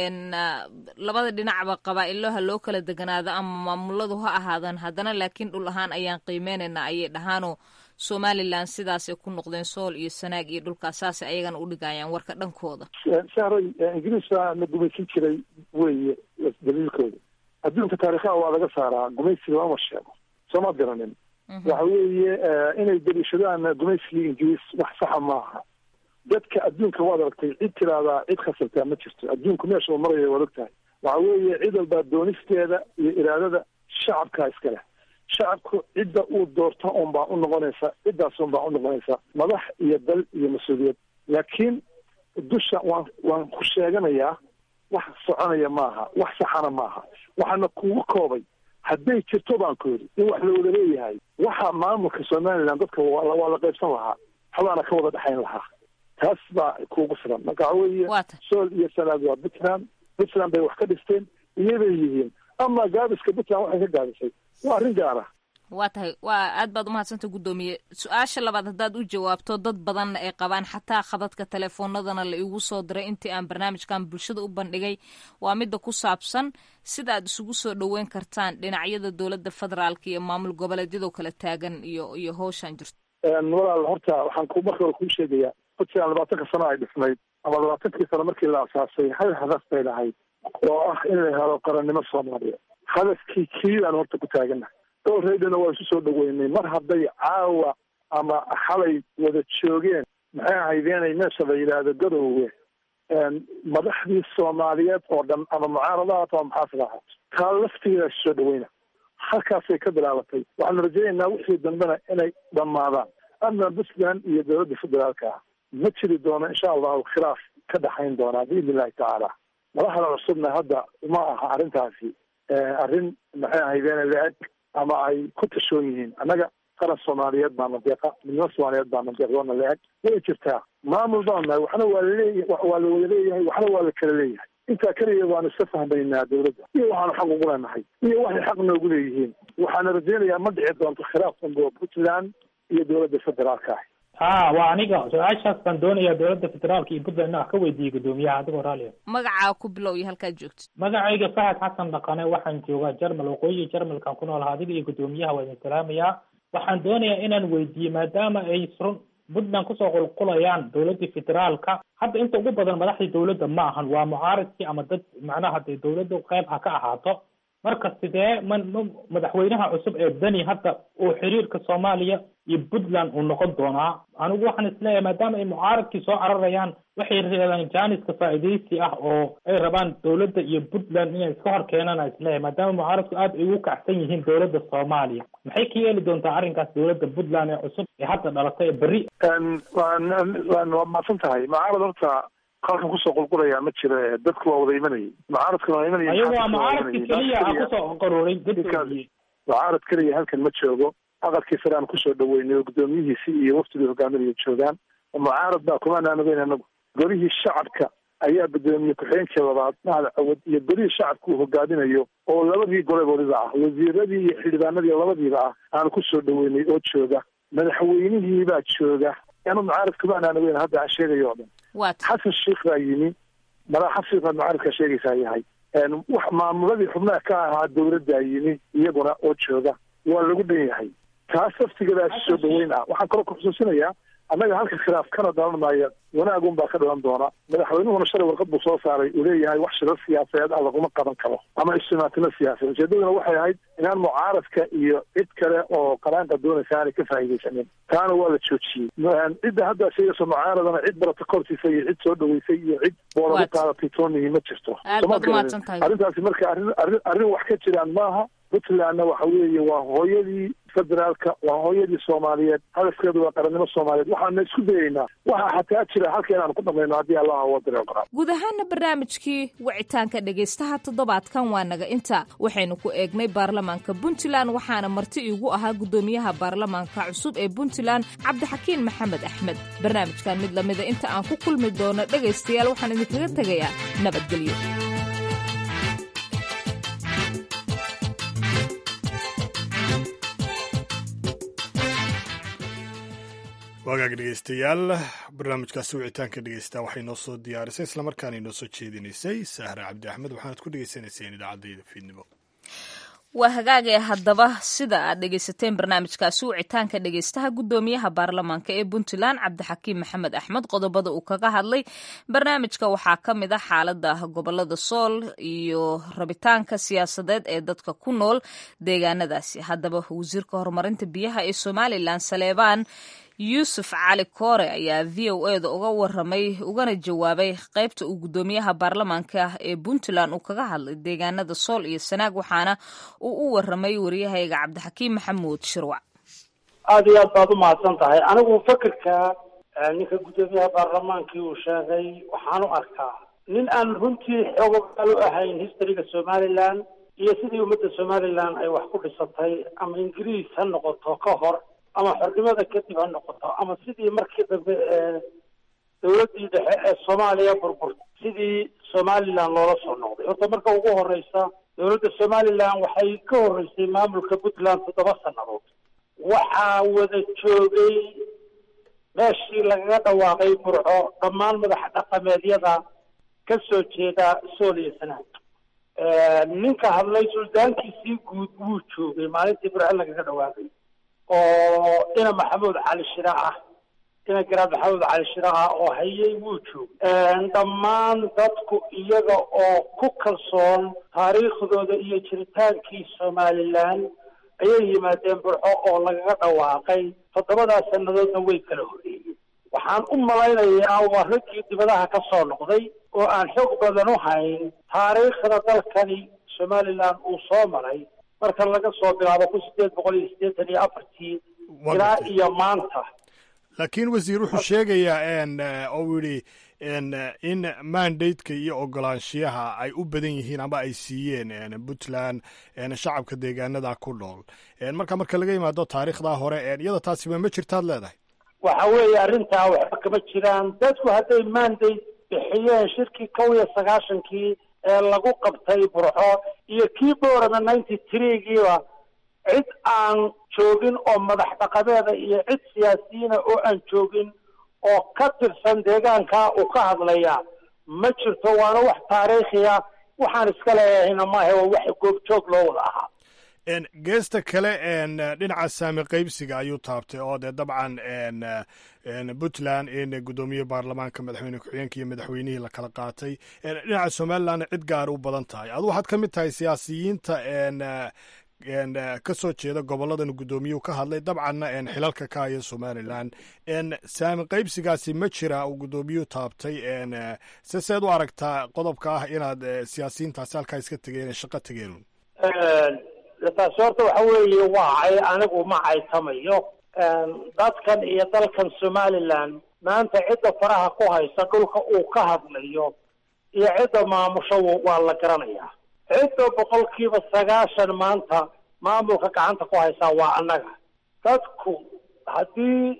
labada dhinacba qabaa-iloha loo kala deganaado ama maamuladu ha ahaadaan haddana laakiin dhul ahaan ayaan qiimeynayna ayay dhahaanoo somalilan sidaasay ku noqdeen sool iyo sanaag iyo dhulkaas saasay ayagana u dhigayaan warka dhankooda sahray ingiriiska na gumaysan jiray weeye daliilkooda adduunka taarikhaha waa laga saaraa gumaysiga lama sheego sooma garanin waxa weeye inay daliishadaan gumaysigii ingiriis wax saxa maaha dadka adduunka waad aragtay cid tiraahdaa cid khasabtaa ma jirto adduunku meesha uu maraya waad og tahay waxa weeye cid walbaa doonisteeda iyo iraadada shacabkaa iska leh shacabku cidda uu doorto un baa u noqonaysa ciddaas un baa u noqonaysa madax iyo dal iyo mas-uuliyad laakiin dusha waan waan ku sheeganayaa wax soconaya maaha wax saxana maaha waxaana kugu koobay hadday jirto baan ku yidhi in wax la wada leeyahay waxa maamulka somaliland dadka waa la qaybsan lahaa waxbaana ka wada dhexayn lahaa taas baa kuugu filan marka waxa weeye sool iyo sanaag waa puntland puntland bay wax ka dhisteen iyabay yihiin ama gaabiska puntland waxay ka gaabisay waa arrin gaara waa tahay waa aad baad umahadsanta guddoomiye su-aasha labaad haddaad u jawaabto dad badanna ay qabaan xataa khadadka telefoonadana la igu soo diray intii aan barnaamijkan bulshada u bandhigay waa midda ku saabsan sida aad isugu soo dhoweyn kartaan dhinacyada dowladda federaalka iyo maamul goboleedyadoo kala taagan iyo iyo howshan jirto walaal horta waxaan ku marka hore kuu sheegayaa puntland labaatanka sano ay dhisnayd ama labaatankii sano markii la asaasay hal hadaf bay lahayd oo ah in la helo qarannimo soomaaliya hadafkii kiidaan horta ku taagana dowreydana waa isu soo dhaweynay mar hadday caawa ama xalay wada joogeen maxay ahaydeenay meesha la yidhaahdo garoowe madaxdii soomaaliyeed oo dhan ama mucaaradahaat ama maxaafid ahaato taa laftigeeda isu soo dhaweyna halkaasay ka bilaabatay waxaanu rajaynaynaa wixii dambena inay dhammaadaan ama puntland iyo dowladda federaalka ah ma jiri doono insha allahu khilaaf ka dhaxayn doonaa biidni illahi tacaala madaxda cusubna hadda uma aha arrintaasi arrin maxay ahaydeen la-eg ama ay ku tashoon yihiin annaga qaran soomaaliyeed baana deeqa midnimo soomaaliyeed baana deeqdoona la-eg way jirtaa maamul baan nahay waxna waa laleeya waa la wada leeyahay waxna waa la kala leeyahay intaa keliya waanu iska fahmaynaa dowladda iyo waxaanu xaq ugu leenahay iyo waxay xaq noogu leeyihiin waxaana rajaynayaa ma dhici doonto khilaaf dambe puntland iyo dowladda federaalka ah ha waa aniga su-aashaas baan doonayaa dowladda federaalka iyo puntland inaan wax ka weydiiyey guddoomiyaha adigoo raaliya magacaa ku bilow iyo halkaad joogtid magacayga fahad xasan dhaqane waxaan joogaa jarmal waqooyiga jarmalkaan ku noolaha adiga iyo guddoomiyaha waa idin salaamayaa waxaan doonayaa inaan weydiiye maadaama ay run puntland kusoo qulqulayaan dowladda federaalka hadda inta ugu badan madaxdii dowladda ma ahan waa mucaaridkii ama dad macnaha dee dowladda qayb ha ka ahaato marka sidee ma madaxweynaha cusub ee deni hadda uu xiriirka soomaaliya iyo puntland uu noqon doonaa anigu waxaan isleeyahay maadaama ay mucaaradkii soo cararayaan waxay reebaan jaaniska faa'iidaysi ah oo ay rabaan dowladda iyo puntland inay iska hor keenaan aan isleeyahay maadaama mucaaradku aad ay ugu kacsan yihiin dowladda soomaaliya maxay ka yeeli doontaa arrinkaas dowladda puntland ee cusub ee hadda dhalatay ee berri waa mahadsan tahay mucaarad horta halkan kusoo qulqulayaa ma jiro dadku waa wada imanayay mucaaradkuna waa imanayay ayagu waa mucaaradkii keliya a kusoo qaruuray dadkoodii mucaarad keliya halkan ma joogo aqalkii sare aan kusoo dhaweynay oo guddoomiyihiisii iyo waftigii hogaaminaya joogaan mucaarad baa kuma naanageyn anagu golihii shacabka ayaa guddoomiye ku-xigeenkii labaad mahad cawad iyo golihii shacabka uu hogaaminayo oo labadii goleboodiba ah wasiiradii iyo xildhibaanadii labadiiba ah aan kusoo dhaweynay oo jooga madaxweynihii baa jooga anu mucaarad kuma naanageyn hadda aan sheegayo oo dhan xasan sheikh baa yimi madax xasan sheikh baad mucaaradkaa sheegaysaa yahay wax maamuladii xubnaha ka ahaa dowladdaa yimi iyaguna oo jooga waa lagu dhan yahay taas laftigeeda isu soo dhaweyn ah waxaan kaloo kuxusuusinayaa annaga halka khilaaf kana dhalan maayo wanaagun baa ka dhalan doona madaxweynuhuna shalay warqad buu soo saaray uu leeyahay wax shirar siyaasadeed ah laguma qaban karo ama ijtimaatino siyaasadeed ujeedaduna waxay ahayd inaan mucaaradka iyo cid kale oo qaraanka doonaysa aanay ka faa'iidaysanin taana waa la joojiyey cidda hadda sheegayso mucaaradana cid barata kortiisa iyo cid soo dhaweysay iyo cid boolagu qaadatay toonihi ma jirto arrintaasi marka arrin arrin arrin wax ka jiraan maaha puntlandna waxa weeye waa hooyadii federaalka waa hooyadii soomaaliyeed hadafkeedu waa qarannimo soomaaliyeed waxaana isku dayaynaa waxaa xataa jira halka inaan ku dhamayno haddii allah wadare qora guud ahaana barnaamijkii wicitaanka dhegaystaha toddobaadkan waa naga inta waxaynu ku eegnay baarlamaanka puntland waxaana marti iigu ahaa guddoomiyaha baarlamaanka cusub ee puntland cabdixakiin maxamed axmed barnaamijkan mid lamida inta aan ku kulmi doono dhegaystayaal waxaan idinkaga tegayaa nabadgelyo waagaag dhegeystayaal barnaamijkaasi wicitaanka dhegeysta waxay noo soo diyaarisay islamarkaana inoo soo jeedinaysay sahre cabdi axmed waxaanad ku dhegeysanayseen idaacadayda fiidnimo waa hagaagee haddaba sida aad dhegaysateen barnaamijkaasi wicitaanka dhegaystaha guddoomiyaha baarlamaanka ee puntland cabdixakiim maxamed axmed qodobada uu kaga hadlay barnaamijka waxaa ka mid ah xaalada gobolada sool iyo rabitaanka siyaasadeed ee dadka ku nool deegaanadaasi haddaba wasiirka horumarinta biyaha ee somalilan saleebaan yuusuf cali koore ayaa v o e da uga waramay ugana jawaabay qaybta uu guddoomiyaha baarlamaanka ee puntland uu kaga hadlay deegaanada sool iyo sanaag waxaana uu u waramay waryahayga cabdixakiim maxamuud shirwac aada iyo aad baad u mahadsan tahay anigu fakerka ninka guddoomiyaha baarlamaankii uu sheegay waxaan u arkaa nin aan runtii xoogogaal u ahayn historyga somalilan iyo sidii ummadda somalilan ay wax ku dhisatay ama ingiriis ha noqoto ka hor ama xornimada kadib ha noqoto ama sidii markii dambe ee dawladdii dhexe ee soomaaliya burburtay sidii somalilan loola soo noqday horta marka ugu horeysa dowladda somalilan waxay ka horeysay maamulka puntland toddoba sannadood waxaa wada joogay meeshii lagaga dhawaaqay burco dhammaan madax dhaqameedyada ka soo jeeda sool iyo sanaag ninka hadlay suldaankiisii guud wuu joogay maalintii burco lagaga dhawaaqay oo ina maxamuud cali shira ah ina garaad maxamed cali shiraha oo hayay wuu joog dhammaan dadku iyaga oo ku kalsoon taariikhdooda iyo jiritaankii somalilan ayay yimaadeen burxo oo lagaga dhawaaqay toddobadaas sannadoodna way kala horreeyeen waxaan u malaynayaa waa raggii dibadaha ka soo noqday oo aan xoog badan u hayn taariikhda dalkani somalilan uu soo maray marka laga soo bilaabo kun sideed boqol iyo siddeetan iyo afartii ilaa iyo maanta laakiin wasiir wuxuu sheegayaa oo uu yidhi in mandateka iyo ogolaanshiyaha ay u badan yihiin ama ay siiyeen puntland shacabka deegaanada ku nool marka marka laga yimaado taariikhdaa hore iyada taasiba ma jirtaad leedahay waxa weeye arrintaa waxba kama jiraan dadku hadday mandate bixiyeen shirkii kow iyo sagaashankii ee lagu qabtay burxo iyo kii boorama ninety threegiiba cid aan joogin oo madax dhaqameeda iyo cid siyaasiyiina oo aan joogin oo ka tirsan deegaankaa uu ka hadlaya ma jirto waana wax taariikhiya waxaan iska leeyahayna maahe waa wax goobjoog loo wada ahaa geesta kale dhinaca saami qaybsiga ayuu taabtay oo dee dabcan puntland in guddoomiye baarlamaanka madaxweyne ku-xigeenka iyo madaxweynihii la kala qaatay dhinaca somalilandna cid gaar u badan tahay adu waxaad ka mid tahay siyaasiyiinta ka soo jeeda goboladan guddoomiyuhu ka hadlay dabcanna xilalka ka haya somalilan saami qaybsigaasi ma jira uu guddoomiyuhu taabtay se seed u aragtaa qodobka ah inaad siyaasiyiintaasi halkaa iska tegeen shaqo tegeen taasi horta waxa weeye waacay anigu ma caytamayo dadkan iyo dalkan somalilan maanta cidda faraha ku haysa dhulka uu ka hadlayo iyo cidda maamusho waa la garanayaa cidda boqolkiiba sagaashan maanta maamulka gacanta ku haysaa waa annaga dadku haddii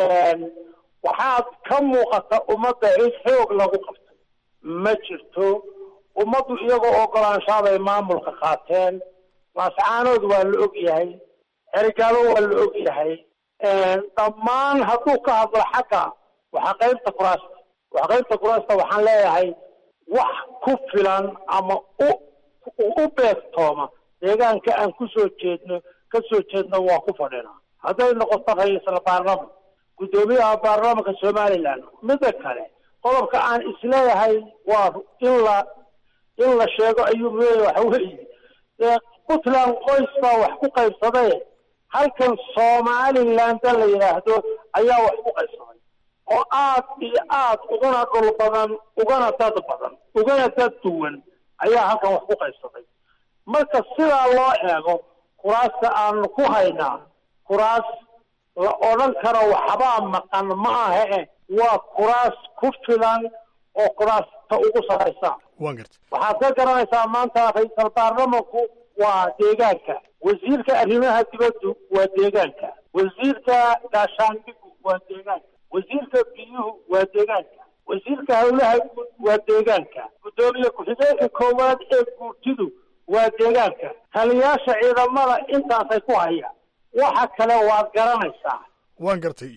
waxaad ka muuqata ummadda cid xoog lagu qabtay ma jirto ummaddu iyagoo ogolaanshaabay maamulka qaateen laascaanood waa la og yahay xerigaabo waa la og yahay dhammaan hadduu ka hadlo xagga waxaqaybta kuraasta waxaqaybta kuraasta waxaan leeyahay wax ku filan ama u u beegtooma deegaanka aan kusoo jeedno ka soo jeedno waa ku fadhinaa hadday noqoto ra-iisal baarlaman guddoomiyaha baarlamanka somaliland midda kale qodobka aan isleeyahay waa in la in la sheego ayuu leeyahay waxa weeye puntland qoys baa wax ku qaybsaday halkan somalilandda la yidhaahdo ayaa wax ku qaybsaday oo aad iyo aad ugana dhul badan ugana dad badan ugana dad duwan ayaa halkan wax ku qaybsaday marka sidaa loo eego kuraasta aanu ku haynaa kuraas la odhan karo waxbaa maqan ma ahe waa kuraas ku filan oo kuraasta ugu saraysa waxaad ka garanaysaa maanta ra-iisal baarlamanku waa deegaanka wasiirka arrimaha dibaddu waa deegaanka wasiirka gaashaandhigu waa deegaanka wasiirka biyuhu waa deegaanka wasiirka howlaha guud waa deegaanka guddoomiye ku-xigeenka koowaad ee guurtidu waa deegaanka taliyaasha ciidamada intaasay ku hayaan waxa kale waad garanaysaa waan gartay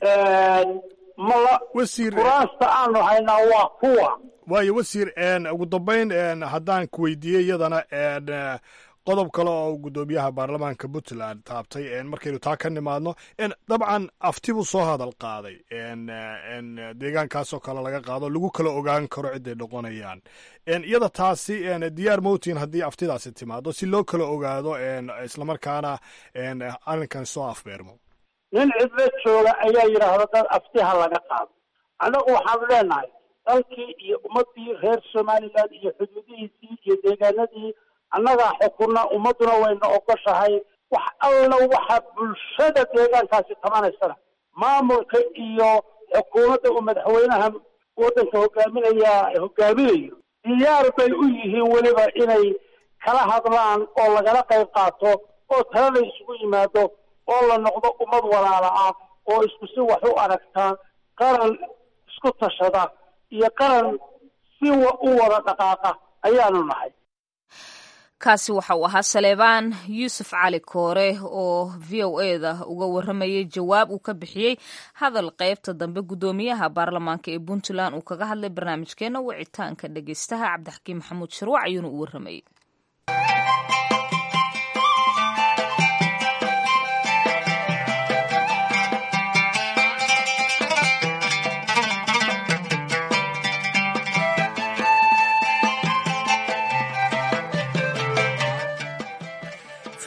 mala wasiir kuraasta aanu haynaa waa kuwa waayo wasiir ugu dambayn haddaan ku weydiiyey iyadana qodob kale oo guddoomiyaha baarlamaanka puntland taabtay markaynu taa ka nimaadno dabcan afti buu soo hadal qaaday deegaankaasoo kale laga qaado lagu kala ogaan karo ciday noqonayaan iyada taasi diyaar mowtin haddii aftidaasi timaado si loo kala ogaado islamarkaana arrinkan soo afbeermo nin cidlo jooga ayaa yidhaahda dad aftiha laga qaado annagu waxaanu leenahay dalkii iyo ummaddii reer somaliland iyo xuduudihiisii iyo deegaanadii annagaa xukunna ummadduna wayna ogoshahay wax alla waxa bulshada deegaankaasi tabanaysana maamulka iyo xukuumadda uu madaxweynaha waddanka hogaaminaya hogaaminayo diyaar bay u yihiin weliba inay kala hadlaan oo lagala qayb qaato oo talada isugu yimaado oo la noqdo ummad walaala ah oo isku si wax u aragtaa qaran isku tashada iyo qaran si u wada dhaqaaqa ayaanu nahay kaasi waxa uu ahaa saleebaan yuusuf cali koore oo v o e da uga waramayay jawaab uu ka bixiyey hadal qaybta dambe guddoomiyaha baarlamaanka ee puntland uu kaga hadlay barnaamijkeena wicitaanka dhegeystaha cabdixakiim maxamuud sharwac ayuuna u waramayey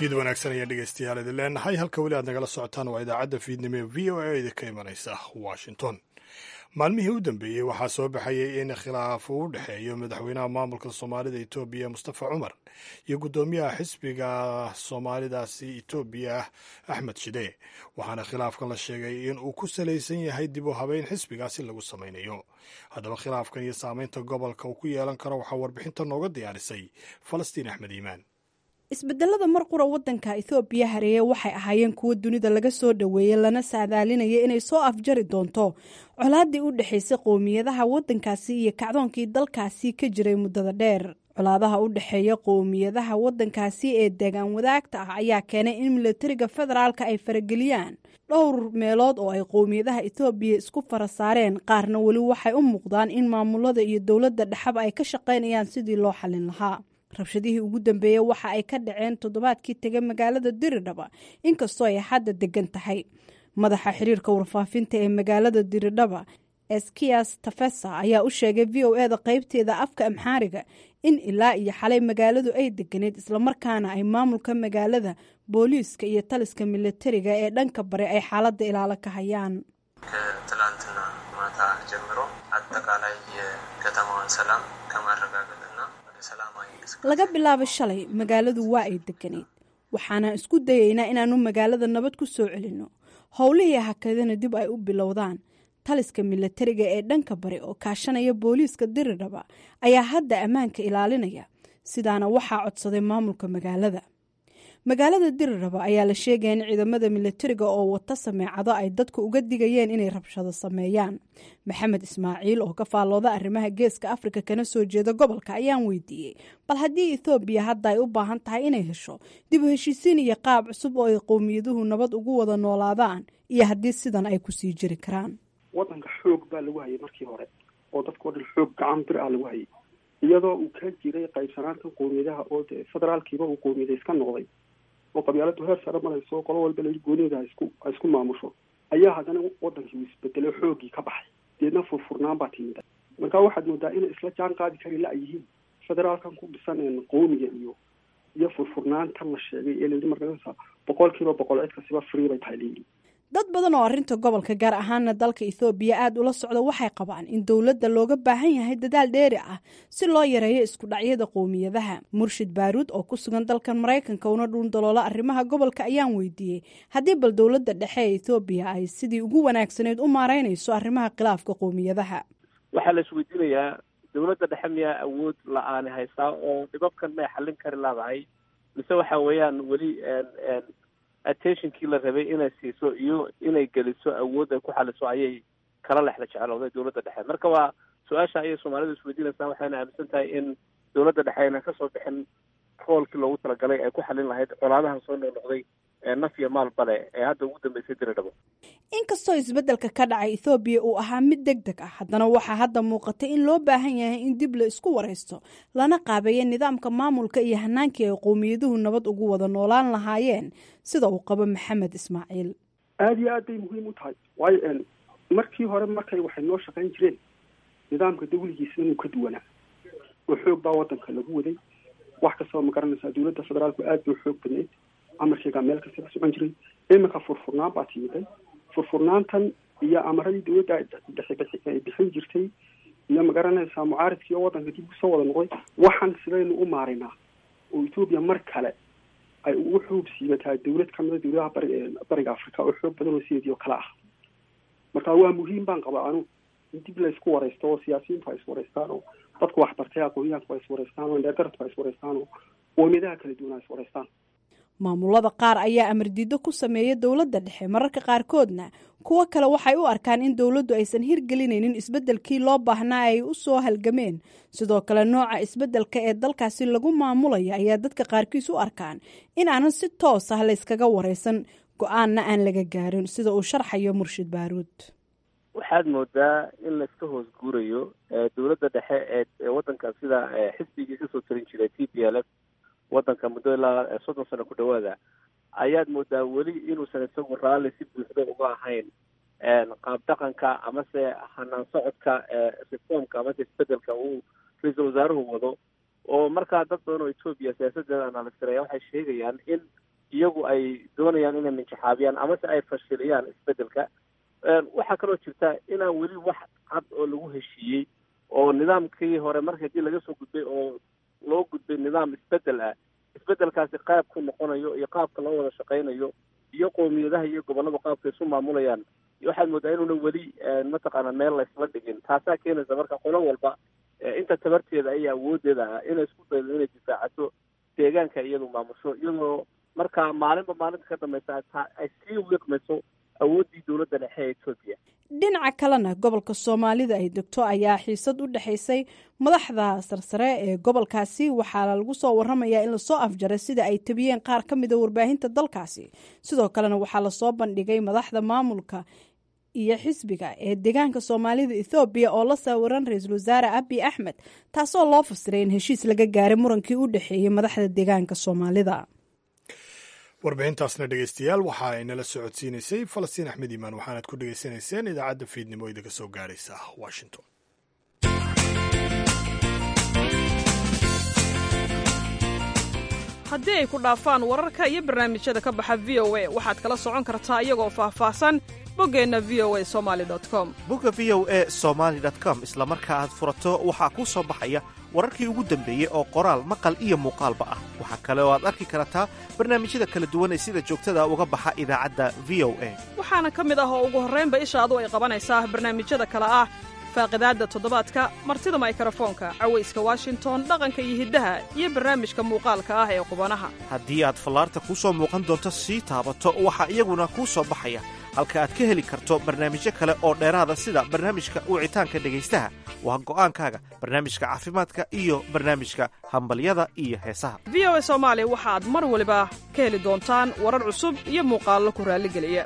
fiid wanaagsan ayaan dhegeystayaal idin leenahay halka weli aad nagala socotaan waa idaacadda fiidnimo ee v o a idinka imanaysa washington maalmihii u dambeeyey waxaa soo baxayay in khilaaf uu u dhexeeyo madaxweynaha maamulka soomaalida etoobiya mustafa cumar iyo guddoomiyaha xisbiga soomaalidaasi etoobiya axmed shide waxaana khilaafkan la sheegay in uu ku salaysan yahay dib u habeyn xisbigaasi lagu samaynayo haddaba khilaafkan iyo saameynta gobolka uu ku yeelan karo waxaa warbixinta nooga diyaarisay falastiin axmed iimaan isbedelada mar qura wadanka ethoobiya hareeye waxay ahaayeen kuwo dunida laga soo dhoweeyey lana saadaalinaya inay soo afjari doonto colaadii u dhexaysay qowmiyadaha wadankaasi iyo kacdoonkii dalkaasi ka jiray muddada dheer colaadaha u dhexeeya qowmiyadaha wadankaasi ee deegaan wadaagta ah ayaa keenay in milatariga federaalka ay farageliyaan dhowr meelood oo ay qowmiyadaha ethoobiya isku fara saareen qaarna weli waxay u muuqdaan in maamulada iyo dowladda dhexaba ay ka shaqaynayaan sidii loo xallin lahaa rabshadihii ugu dambeeyey waxa ay ka dhaceen toddobaadkii tegay magaalada diridhaba inkastoo ay hadda degan tahay madaxa xiriirka warfaafinta ee magaalada diridhaba eskias tafesa ayaa u sheegay v o eda qeybteeda afka amxaariga in ilaa iyo xalay magaaladu ay deganeed islamarkaana ay maamulka magaalada booliiska iyo taliska milatariga ee dhanka bare ay xaaladda ilaalo ka hayaan ከትላንትና ማታ ጀምሮ አጠቃላይ የከተማዋን ሰላም ከማረጋገጥና ወደ ሰላማዊ laga bilaabo shalay magaaladu waa ay deganeyd waxaana isku dayaynaa inaanu magaalada nabad ku soo celinno howlihii hakadana dib ay u bilowdaan taliska milatariga ee dhanka bari oo kaashanaya booliiska diridhaba ayaa hadda ammaanka ilaalinaya sidaana waxaa codsaday maamulka magaalada magaalada diriraba ayaa la sheegaya in ciidamada milatariga oo wata sameecado ay dadku uga digayeen inay rabshado sameeyaan maxamed ismaaciil oo ka faallooda arrimaha geeska afrika kana soo jeeda gobolka ayaan weydiiyey bal haddii ethoobiya hadda ay u baahan tahay inay hesho dib u heshiisiin iyo qaab cusub oo ay qowmiyaduhu nabad ugu wada noolaadaan iyo haddii sidan ay kusii jiri karaan wadanka xoog baa lagu hayay markii hore oo dadkao dhan xoog gacan bir ah lagu hayay iyadoo uu ka jiray qaybsanaanta qowmiyadaha oo dee federaalkiiba uu qowmiyada iska noqday oo qabyaaladu heer sare marayso qolo walba lai goonieda isku ay isku maamusho ayaa haddana wadankii uu isbedelay xooggii ka baxay deedna furfurnaan baa timid marka waxaad moodaa inay isla jaan qaadi kari la yihiin federaalkan ku dhisan qowmiga iyo iyo furfurnaantan la sheegay ee layidhi markaa boqol kiiba boqol cid kasiba free bay tahay layidhi dad badan oo arrinta gobolka gaar ahaana dalka ethoobiya aada ula socda waxay qabaan in dowladda looga baahan yahay dadaal dheeri ah si loo yareeyo isku dhacyada qowmiyadaha murshid baaruud oo ku sugan dalkan maraykanka una dhuundaloola arrimaha gobolka ayaan weydiiyey haddii bal dowladda dhexe ee ethoobiya ay sidii ugu wanaagsaneyd u maareynayso arrimaha khilaafka qowmiyadaha waxaa la isweydiinayaa dowladda dhexe miyaa awood la-aani haystaa oo dhibabkan may xallin kari laadahay mise waxa weeyaan weli attentionkii la rabay inay siiso iyo inay geliso awood ay ku xaliso ayay kala lexla jeclooday dowladda dhexe marka waa su-aasha ayay soomaalidu isweydiinaysaa waxayna aaminsan tahay in dowladda dhexe ayna kasoo bixin roolkii loogu talagalay ay ku xalin lahayd colaadahan soo noqnoqday ee naf iyo maal bale ee hadda ugu dambeysay diridhabo inkastoo isbeddelka ka dhacay ethoobiya uu ahaa mid deg deg ah haddana waxaa hadda muuqatay in loo baahan yahay in dib la isku waraysto lana qaabeeya nidaamka maamulka iyo hanaankii ay qowmiyaduhu nabad ugu wada noolaan lahaayeen sida uu qabo maxamed ismaaciil aada iyo aad bay muhiim u tahay waayo markii hore markay waxay noo shaqayn jireen nidaamka dawligiisa inuu ka duwanaa oo xoog baa wadanka lagu waday wax kastaba ma garanaysaa dowladda federaalku aad bay xoog badnayd amarkeegaa meel kasta ka socon jiray iminka furfurnaan baa timiday furfurnaantan iyo amaradii dowladda ay bixin jirtay iyo ma garanaysaa mucaaridkii oo wadanka dib usoo wada noqday waxaan sidaynu u maarinaa oo etoobiya mar kale ay ugu xoog siibataa dowlad kamida dowladaha bari bariga africa oo xoog badan oo sideedii oo kale ah marka waa muhiim baan qabaa anu in dib la isku waraysto oo siyaasiyiintu ay iswaraystaan oo dadku waxbartay aqoonyahanku ay iswaraystaan oo indheergaradku ay iswaraystaan oo qoomiyadaha kala duwan ay iswaraystaan maamulada qaar ayaa amardiido ku sameeya dowladda dhexe mararka qaarkoodna kuwo kale waxay u arkaan in dowladdu aysan hirgelinaynin isbeddelkii loo baahnaa ay u soo halgameen sidoo kale nooca isbeddelka ee dalkaasi lagu maamulaya ayaa dadka qaarkiis u arkaan in aanan si toos ah layskaga waraysan go-aanna aan laga gaarin sida uu sharxayo murshid baaruud waxaad moodaa in layska hoos guurayo dowladda dhexe ee wadanka sida xisbigii kasoo tarin jiray t p l f wadanka muddo ilaa soddon sano ku dhawaada ayaad moodaa weli inuusan isagu raalli si buuxda uga ahayn qaab dhaqanka amase hanaan socodka reformka amase isbedelka uu ra-iisul wasaaruhu wado oo markaa dad badan oo etoobiya siyaasadeeda analistiraya waxay sheegayaan in iyagu ay doonayaan inay minjaxaabiyaan amase ay fashiliyaan isbedelka waxaa kaloo jirta inaan weli wax cad oo lagu heshiiyey oo nidaamkii hore marka hadii laga soo gudbay oo loo gudbay nidaam isbedel ah isbedelkaasi qaab ku noqonayo iyo qaabka loo wada shaqaynayo iyo qowmiyadaha iyo gobollada qaabka isu maamulayaan waxaad moodaa inuuna weli mataqaana meel laysla dhigin taasaa keenaysa marka qolo walba inta tabarteeda iyo awoodeeda ah inay isku daydo inay difaacato deegaanka iyadu maamusho iyadoo marka maalinba maalinta ka dambaysa ay sii wiiqmayso awooddii dowladda dhexe ee etoobiya dhinaca kalena gobolka soomaalida ay degto ayaa xiisad u dhexaysay madaxda sarsare ee gobolkaasi waxaana lagu soo waramayaa in lasoo afjaray sida ay tabiyeen qaar ka mida warbaahinta dalkaasi sidoo kalena waxaa lasoo bandhigay madaxda maamulka iyo xisbiga ee deegaanka soomaalida ethoobiya oo la sawiran ra-iisul wasaare abi axmed taasoo loo fasiray in heshiis laga gaaray murankii u dhexeeyey madaxda deegaanka soomaalida warbixintaasna dhegeystayaal waxa ay nala socodsiinaysay falastiin axmed iimaan waxaanaad ku dhegeysanayseen idaacadda fiidnimo idinka soo gaaraysa washington haddii ay ku dhaafaan wararka iyo barnaamijyada ka baxa v o a waxaad kala socon kartaa iyagoo faahfaahsan boggeenna v o a somali com bogga v o a somaali com isla marka aad furato waxaa kuu soo baxaya wararkii ugu dambeeyey oo qoraal maqal iyo muuqaalba ah waxaa kale oo aad arki kartaa barnaamijyada kala duwan ee sida joogtada uga baxa idaacadda v o a waxaana ka mid ah oo ugu horraynba ishaadu ay qabanaysaa barnaamijyada kale ah faaqidaadda toddobaadka martida maykrofoonka cawayska washington dhaqanka iyo hiddaha iyo barnaamijka muuqaalka ah ee qubanaha haddii aad fallaarta kuu soo muuqan doonto sii taabato waxaa iyaguna kuu soo baxaya halka aad ka heli karto barnaamijyo kale oo dheeraada sida barnaamijka wicitaanka dhegaystaha waa go'aankaaga barnaamijka caafimaadka iyo barnaamijka hambalyada iyo heesaha v o a soomaali waxaad mar waliba ka heli doontaan warar cusub iyo muuqaallo ku raalligeliya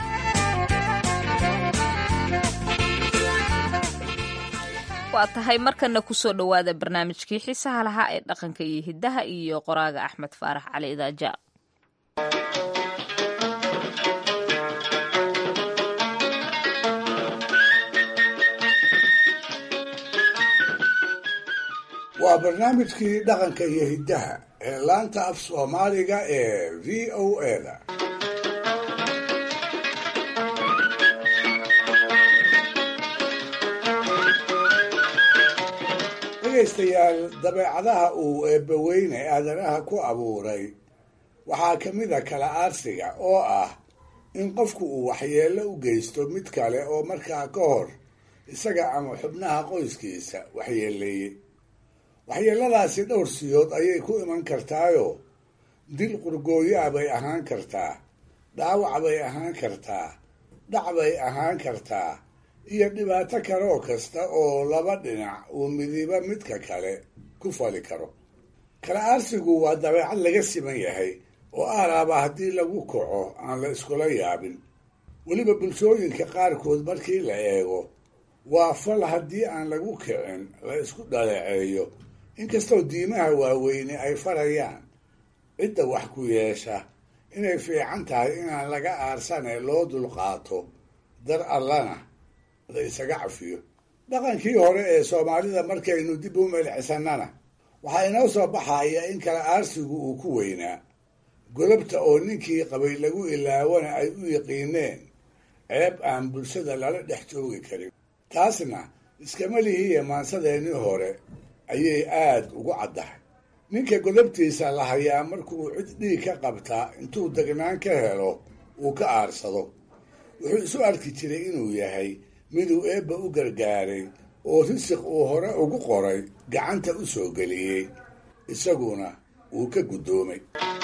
waa tahay markana kusoo dhowaada barnaamijkii xiisaha lahaa ee dhaqanka iyo hiddaha iyo qoraaga axmed faarax cali idaaja waa barnaamijkii dhaqanka iyo hiddaha ee laanta af soomaaliga ee v o a-da dhegaystayaal dabeecadaha uu eebbaweyne aadanaha ku abuuray waxaa ka mid a kala aarsiga oo ah in qofku uu waxyeello u geysto mid kale oo markaa ka hor isaga ama xubnaha qoyskiisa waxyeeleeyey waxyeelladaasi dhowr siyood ayay ku iman kartaayo dil qurgooyaa bay ahaan kartaa dhaawac bay ahaan kartaa dhac bay ahaan kartaa iyo dhibaato kaloo kasta oo laba dhinac uu midiba midka kale ku fali karo kala aarsigu waa dabeecad laga siman yahay oo aaraaba haddii lagu kaco aan la iskula yaabin weliba bulshooyinka qaarkood markii la eego waa fal haddii aan lagu kicin la isku dhaleeceeyo inkastoo diimaha waaweyne ay farayaan cidda wax ku yeesha inay fiican tahay inaan laga aarsanee loo dulqaato dar allana la isaga cafiyo dhaqankii hore ee soomaalida markaynu dib u melcisannana waxaa inoo soo baxaya in kala aarsigu uu ku weynaa godobta oo ninkii qabay lagu ilaawana ay u yiqiineen ceeb aan bulshada lala dhex joogi karin taasna iskama lihiya maansadeennii hore ayay aada ugu caddahay ninka godobtiisa la hayaa markuu cid dhiig ka qabtaa intuu degnaan ka helo uu ka aarsado wuxuu isu arki jiray inuu yahay miduu eebba u gargaaray oo risiq uu hore ugu qoray gacanta u soo geliyey isaguna uu ka guddoomay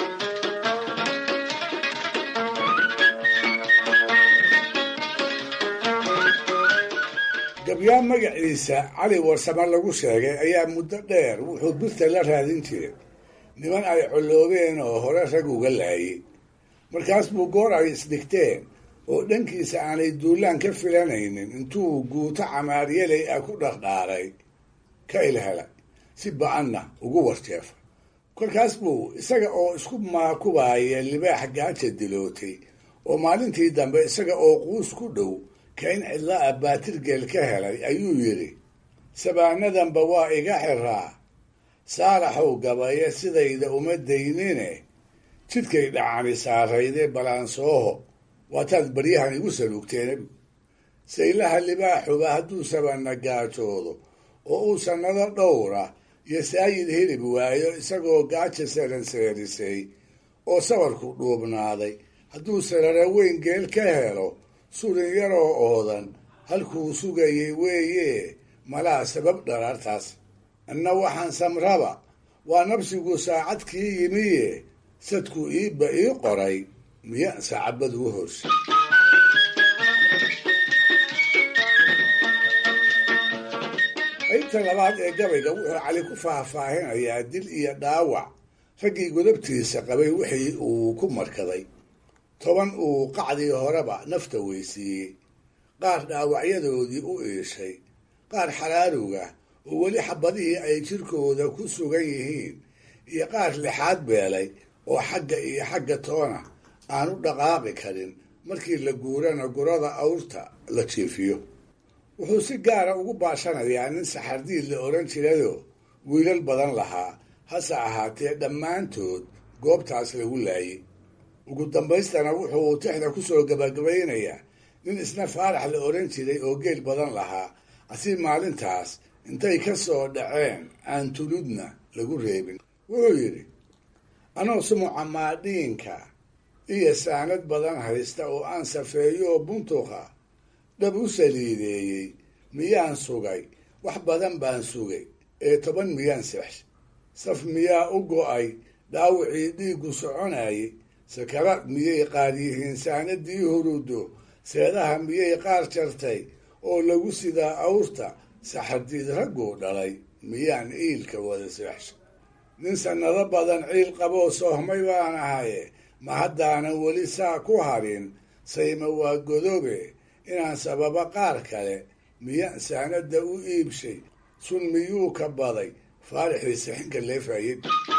gabyaa magaciisa cali warsame lagu sheegay ayaa muddo dheer wuxuu birta la raadin jiray niman ay colloobeen oo hore rag uga laayay markaas buu goor ay isdhigteen oo dhankiisa aanay duulaan ka filanaynin intuu guuto camaaryaley ah ku dhardhaaray ka ilhela si ba-anna ugu warjeefa kolkaas buu isaga oo isku maakubaaya libaax gaaja dilootay oo maalintii dambe isaga oo quus ku dhow kain cidla ah baatirgeel ka helay ayuu yidhi sabaanadanba waa iga xiraa saalaxow gabaya sidayda uma daynine jidkay dhacani saaraydee balaansooho waataad baryahan igu saluugteen saylaha libaaxuba hadduu sabanna gaajoodo oo uu sannado dhowra iyo saayid hilib waayo isagoo gaaja saranseerisay oo sabarku dhuubnaaday hadduu sarara weyn geel ka helo surin yaroo oodan halkuu sugayay weeye malaa sabab dharaartaas anna waxaan samraba waa nabsigu saacadkii yimiye sadku iibba ii qoray miya sacabad u horsa qaybta labaad ee gabayga wuxuu cali ku faahfaahinayaa dil iyo dhaawac raggii godabtiisa qabay wixii uu ku markaday toban uu qacdii horeba nafta weysiiyey qaar dhaawacyadoodii u iishay qaar xaraaruga oo weli xabadihii ay jirkooda ku sugan yihiin iyo qaar lixaad beelay oo xagga iyo xagga toona aan u dhaqaaqi karin markii la guurana gurada awrta la jiifiyo wuxuu si gaara ugu baashanayaa nin saxardiid la odhan jirayoo wiilal badan lahaa hase ahaatee dhammaantood goobtaas lagu laayay ugu dambaystana wuxuu tixda ku soo gabagabaynayaa nin isna faarax la odhan jiray oo geel badan lahaa asi maalintaas intay ka soo dhaceen aan tuludna lagu reebin wuxuu yidhi anoo sumuca maadhiinka iyo saanad badan haysta oo aan safeeyooo buntuqa dhab u saliideeyey miyaan sugay wax badan baan sugay ee toban miyaan seex saf miyaa u go'ay dhaawacii dhiiggu soconayay sakaraad miyay qaar yihiin saanadii hurudo seedaha miyay qaar jartay oo lagu sidaa awrta saxardiid ragguu dhalay miyaan iilka wada seexsha nin sannado badan ciil qaboo soohmay baan ahaye ma haddaanan weli saa ku harin sayma waa godobe inaan sababa qaar kale miyaan saanadda u iibshay sun miyuu ka baday faarixii sixinka leefayay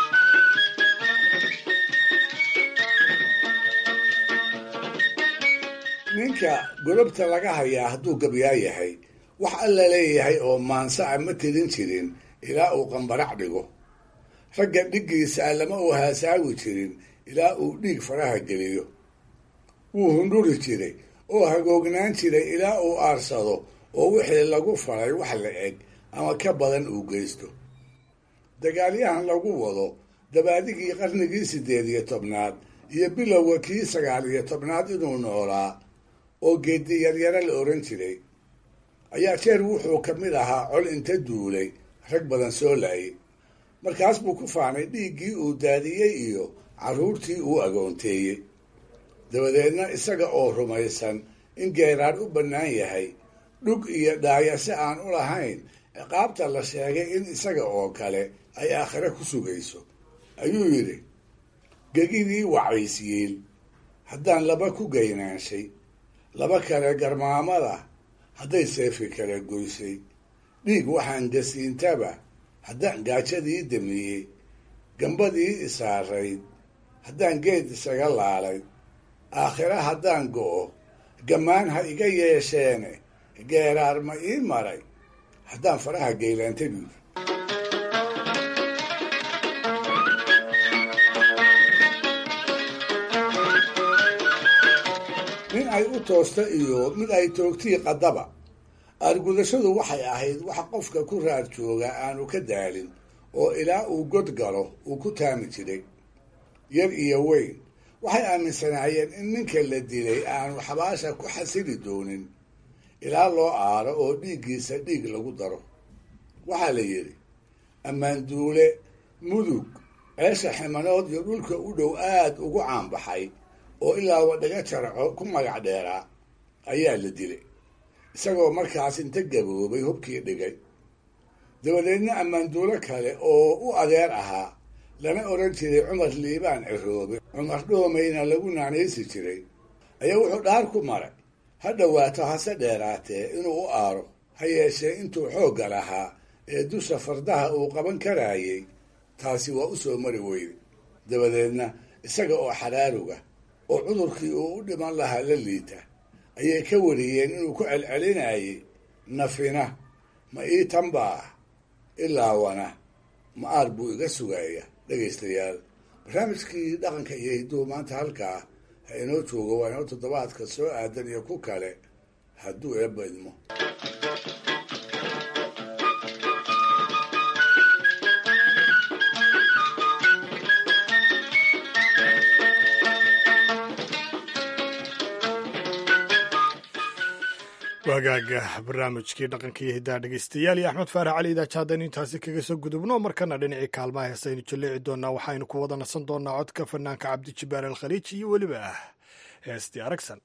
ninka godobta laga hayaa hadduu gabyaa yahay wax alla leeyahay oo maansa a ma tirin jirin ilaa uu qambarac dhigo ragga dhiggiisa lama uu haasaawi jirin ilaa uu dhiig faraha geliyo wuu hundhuri jiray oo hagoognaan jiray ilaa uu aarsado oo wixii lagu faray wax la eg ama ka badan uu geysto dagaalyahan lagu wado dabaadigii qarnigii siddeed iyo tobnaad iyo bilowga kii sagaal iyo tobnaad inuu noolaa oo geedi yaryaro la odhan jiray ayaa jeer wuxuu ka mid ahaa col inta duulay rag badan soo laayay markaas buu ku faanay dhiiggii uu daadiyey iyo carruurtii uu agoonteeyey dabadeedna isaga oo rumaysan in geeraar u bannaan yahay dhug iyo dhaayase aan u lahayn ciqaabta la sheegay in isaga oo kale ay aakhire ku sugayso ayuu yidhi gegidii wacaysiyiil haddaan laba ku gaynaanshay laba kale garmaamada hadday seefi kala goysay dhiig waxaan gasiintaba haddaan gaajadii damiyey gambadii isaarayd haddaan geed isaga laalay aakhire haddaan go'o gammaan ha iga yeesheene geeraar ma ii maray haddaan faraha geylaantay buuri nin ay u toosta iyo mid ay toogtii qaddaba aargudashadu waxay ahayd wax qofka ku raar jooga aanu ka daalin oo ilaa uu god galo uu ku taami jiray yar iyo weyn waxay aaminsanaayeen in ninka la dilay aanu xabaasha ku xasili doonin ilaa loo aaro oo dhiiggiisa dhiig lagu daro waxaa la yidhi ammaanduule mudug ceesha ximanood iyo dhulka u dhow aad ugu caanbaxay oo ilaa wadhaga jarco ku magac dheeraa ayaa la dilay isagoo markaas inta gaboobay hubkii dhigay dabadeedna ammaanduulo kale oo u adeer ahaa lana odhan jiray cumar liibaan ciroobe cumar dhoomayna lagu naanaysi jiray ayaa wuxuu dhaar ku maray ha dhowaato hase dheeraatee inuu u aaro ha yeeshee intuu xoogga lahaa ee dusha fardaha uu qaban karaayey taasi waa u soo mari weyday dabadeedna isaga oo xaraaruga oo cudurkii uu u dhiman lahaa la liita ayay ka wariyeen inuu ku celcelinayay nafina ma ii tanbaa ilaa wana ma aar buu iga sugaya dhegaystayaal barnaamijkii dhaqanka iyo hidduu maanta halkaa ha inoo joogo waa inoo toddobaadka soo aadan iyo ku kale hadduu eebba idmo waagaaga barnaamijkii dhaqanka iyo hiddaha dhegeystayaal iyo axmed faarax cali idaaja haddaynu intaasi kaga soo gudubno markana dhinacii kaalmaha heesaynu jaleeci doonaa waxaynu ku wada nasan doonaa codka fanaanka cabdijibaar alkhaliij iyo weliba ah heestii aragsan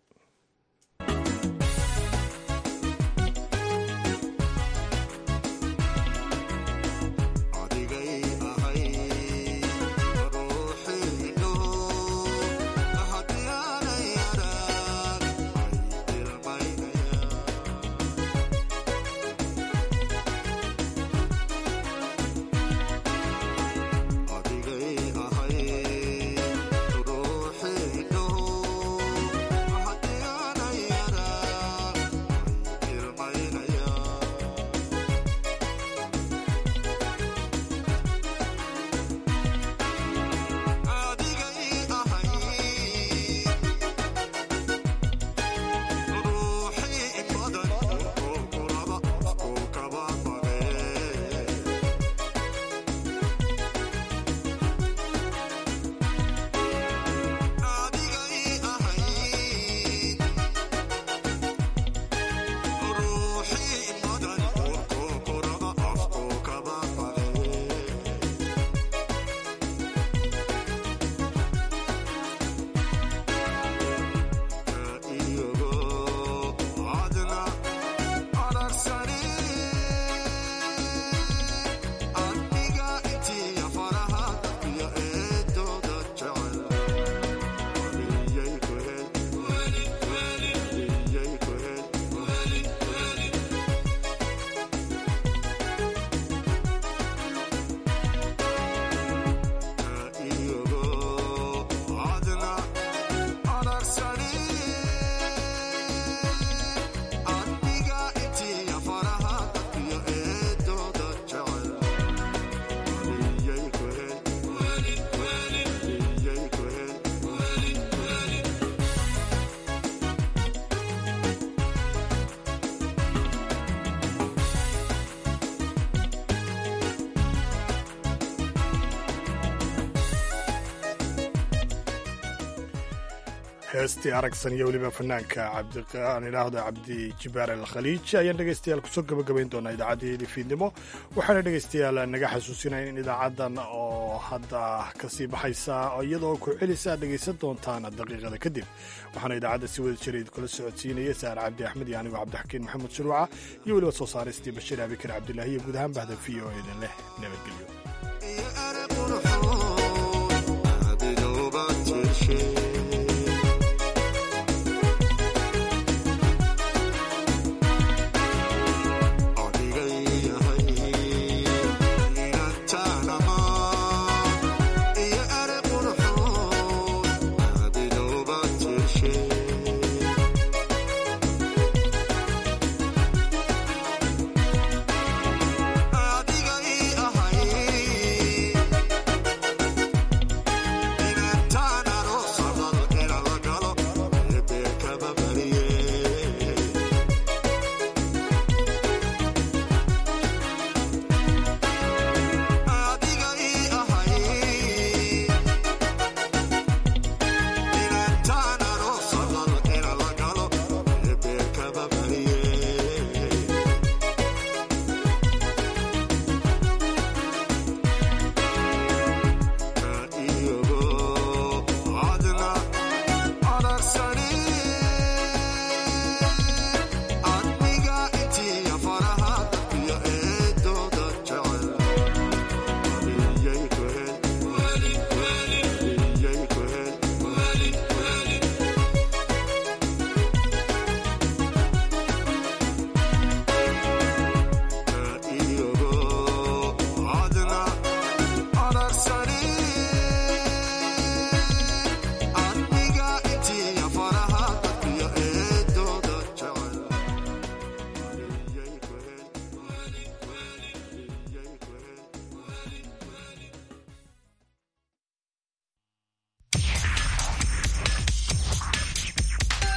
heestii aragsan iyo weliba fanaanka cabdiaan idhaahdo cabdi jibaar alkhaliij ayaan dhegeystayaal kusoo gabagabayn doonaa idaacaddii fiidnimo waxaana dhegeystayaal naga xasuusinaya in idaacaddan oo hadda kasii baxaysa iyadoo ku celisa aad dhegeysan doontaan daqiiqada kadib waxaana idaacadda si wada jira idinkula socodsiinaya saar cabdi axmed iyo anigoo cabdixakiin maxamed shuruuca iyo weliba soo saaristii bashiir abikar cabdilaahi iyo guud ahaan bahda v o eda leh nabadgelyo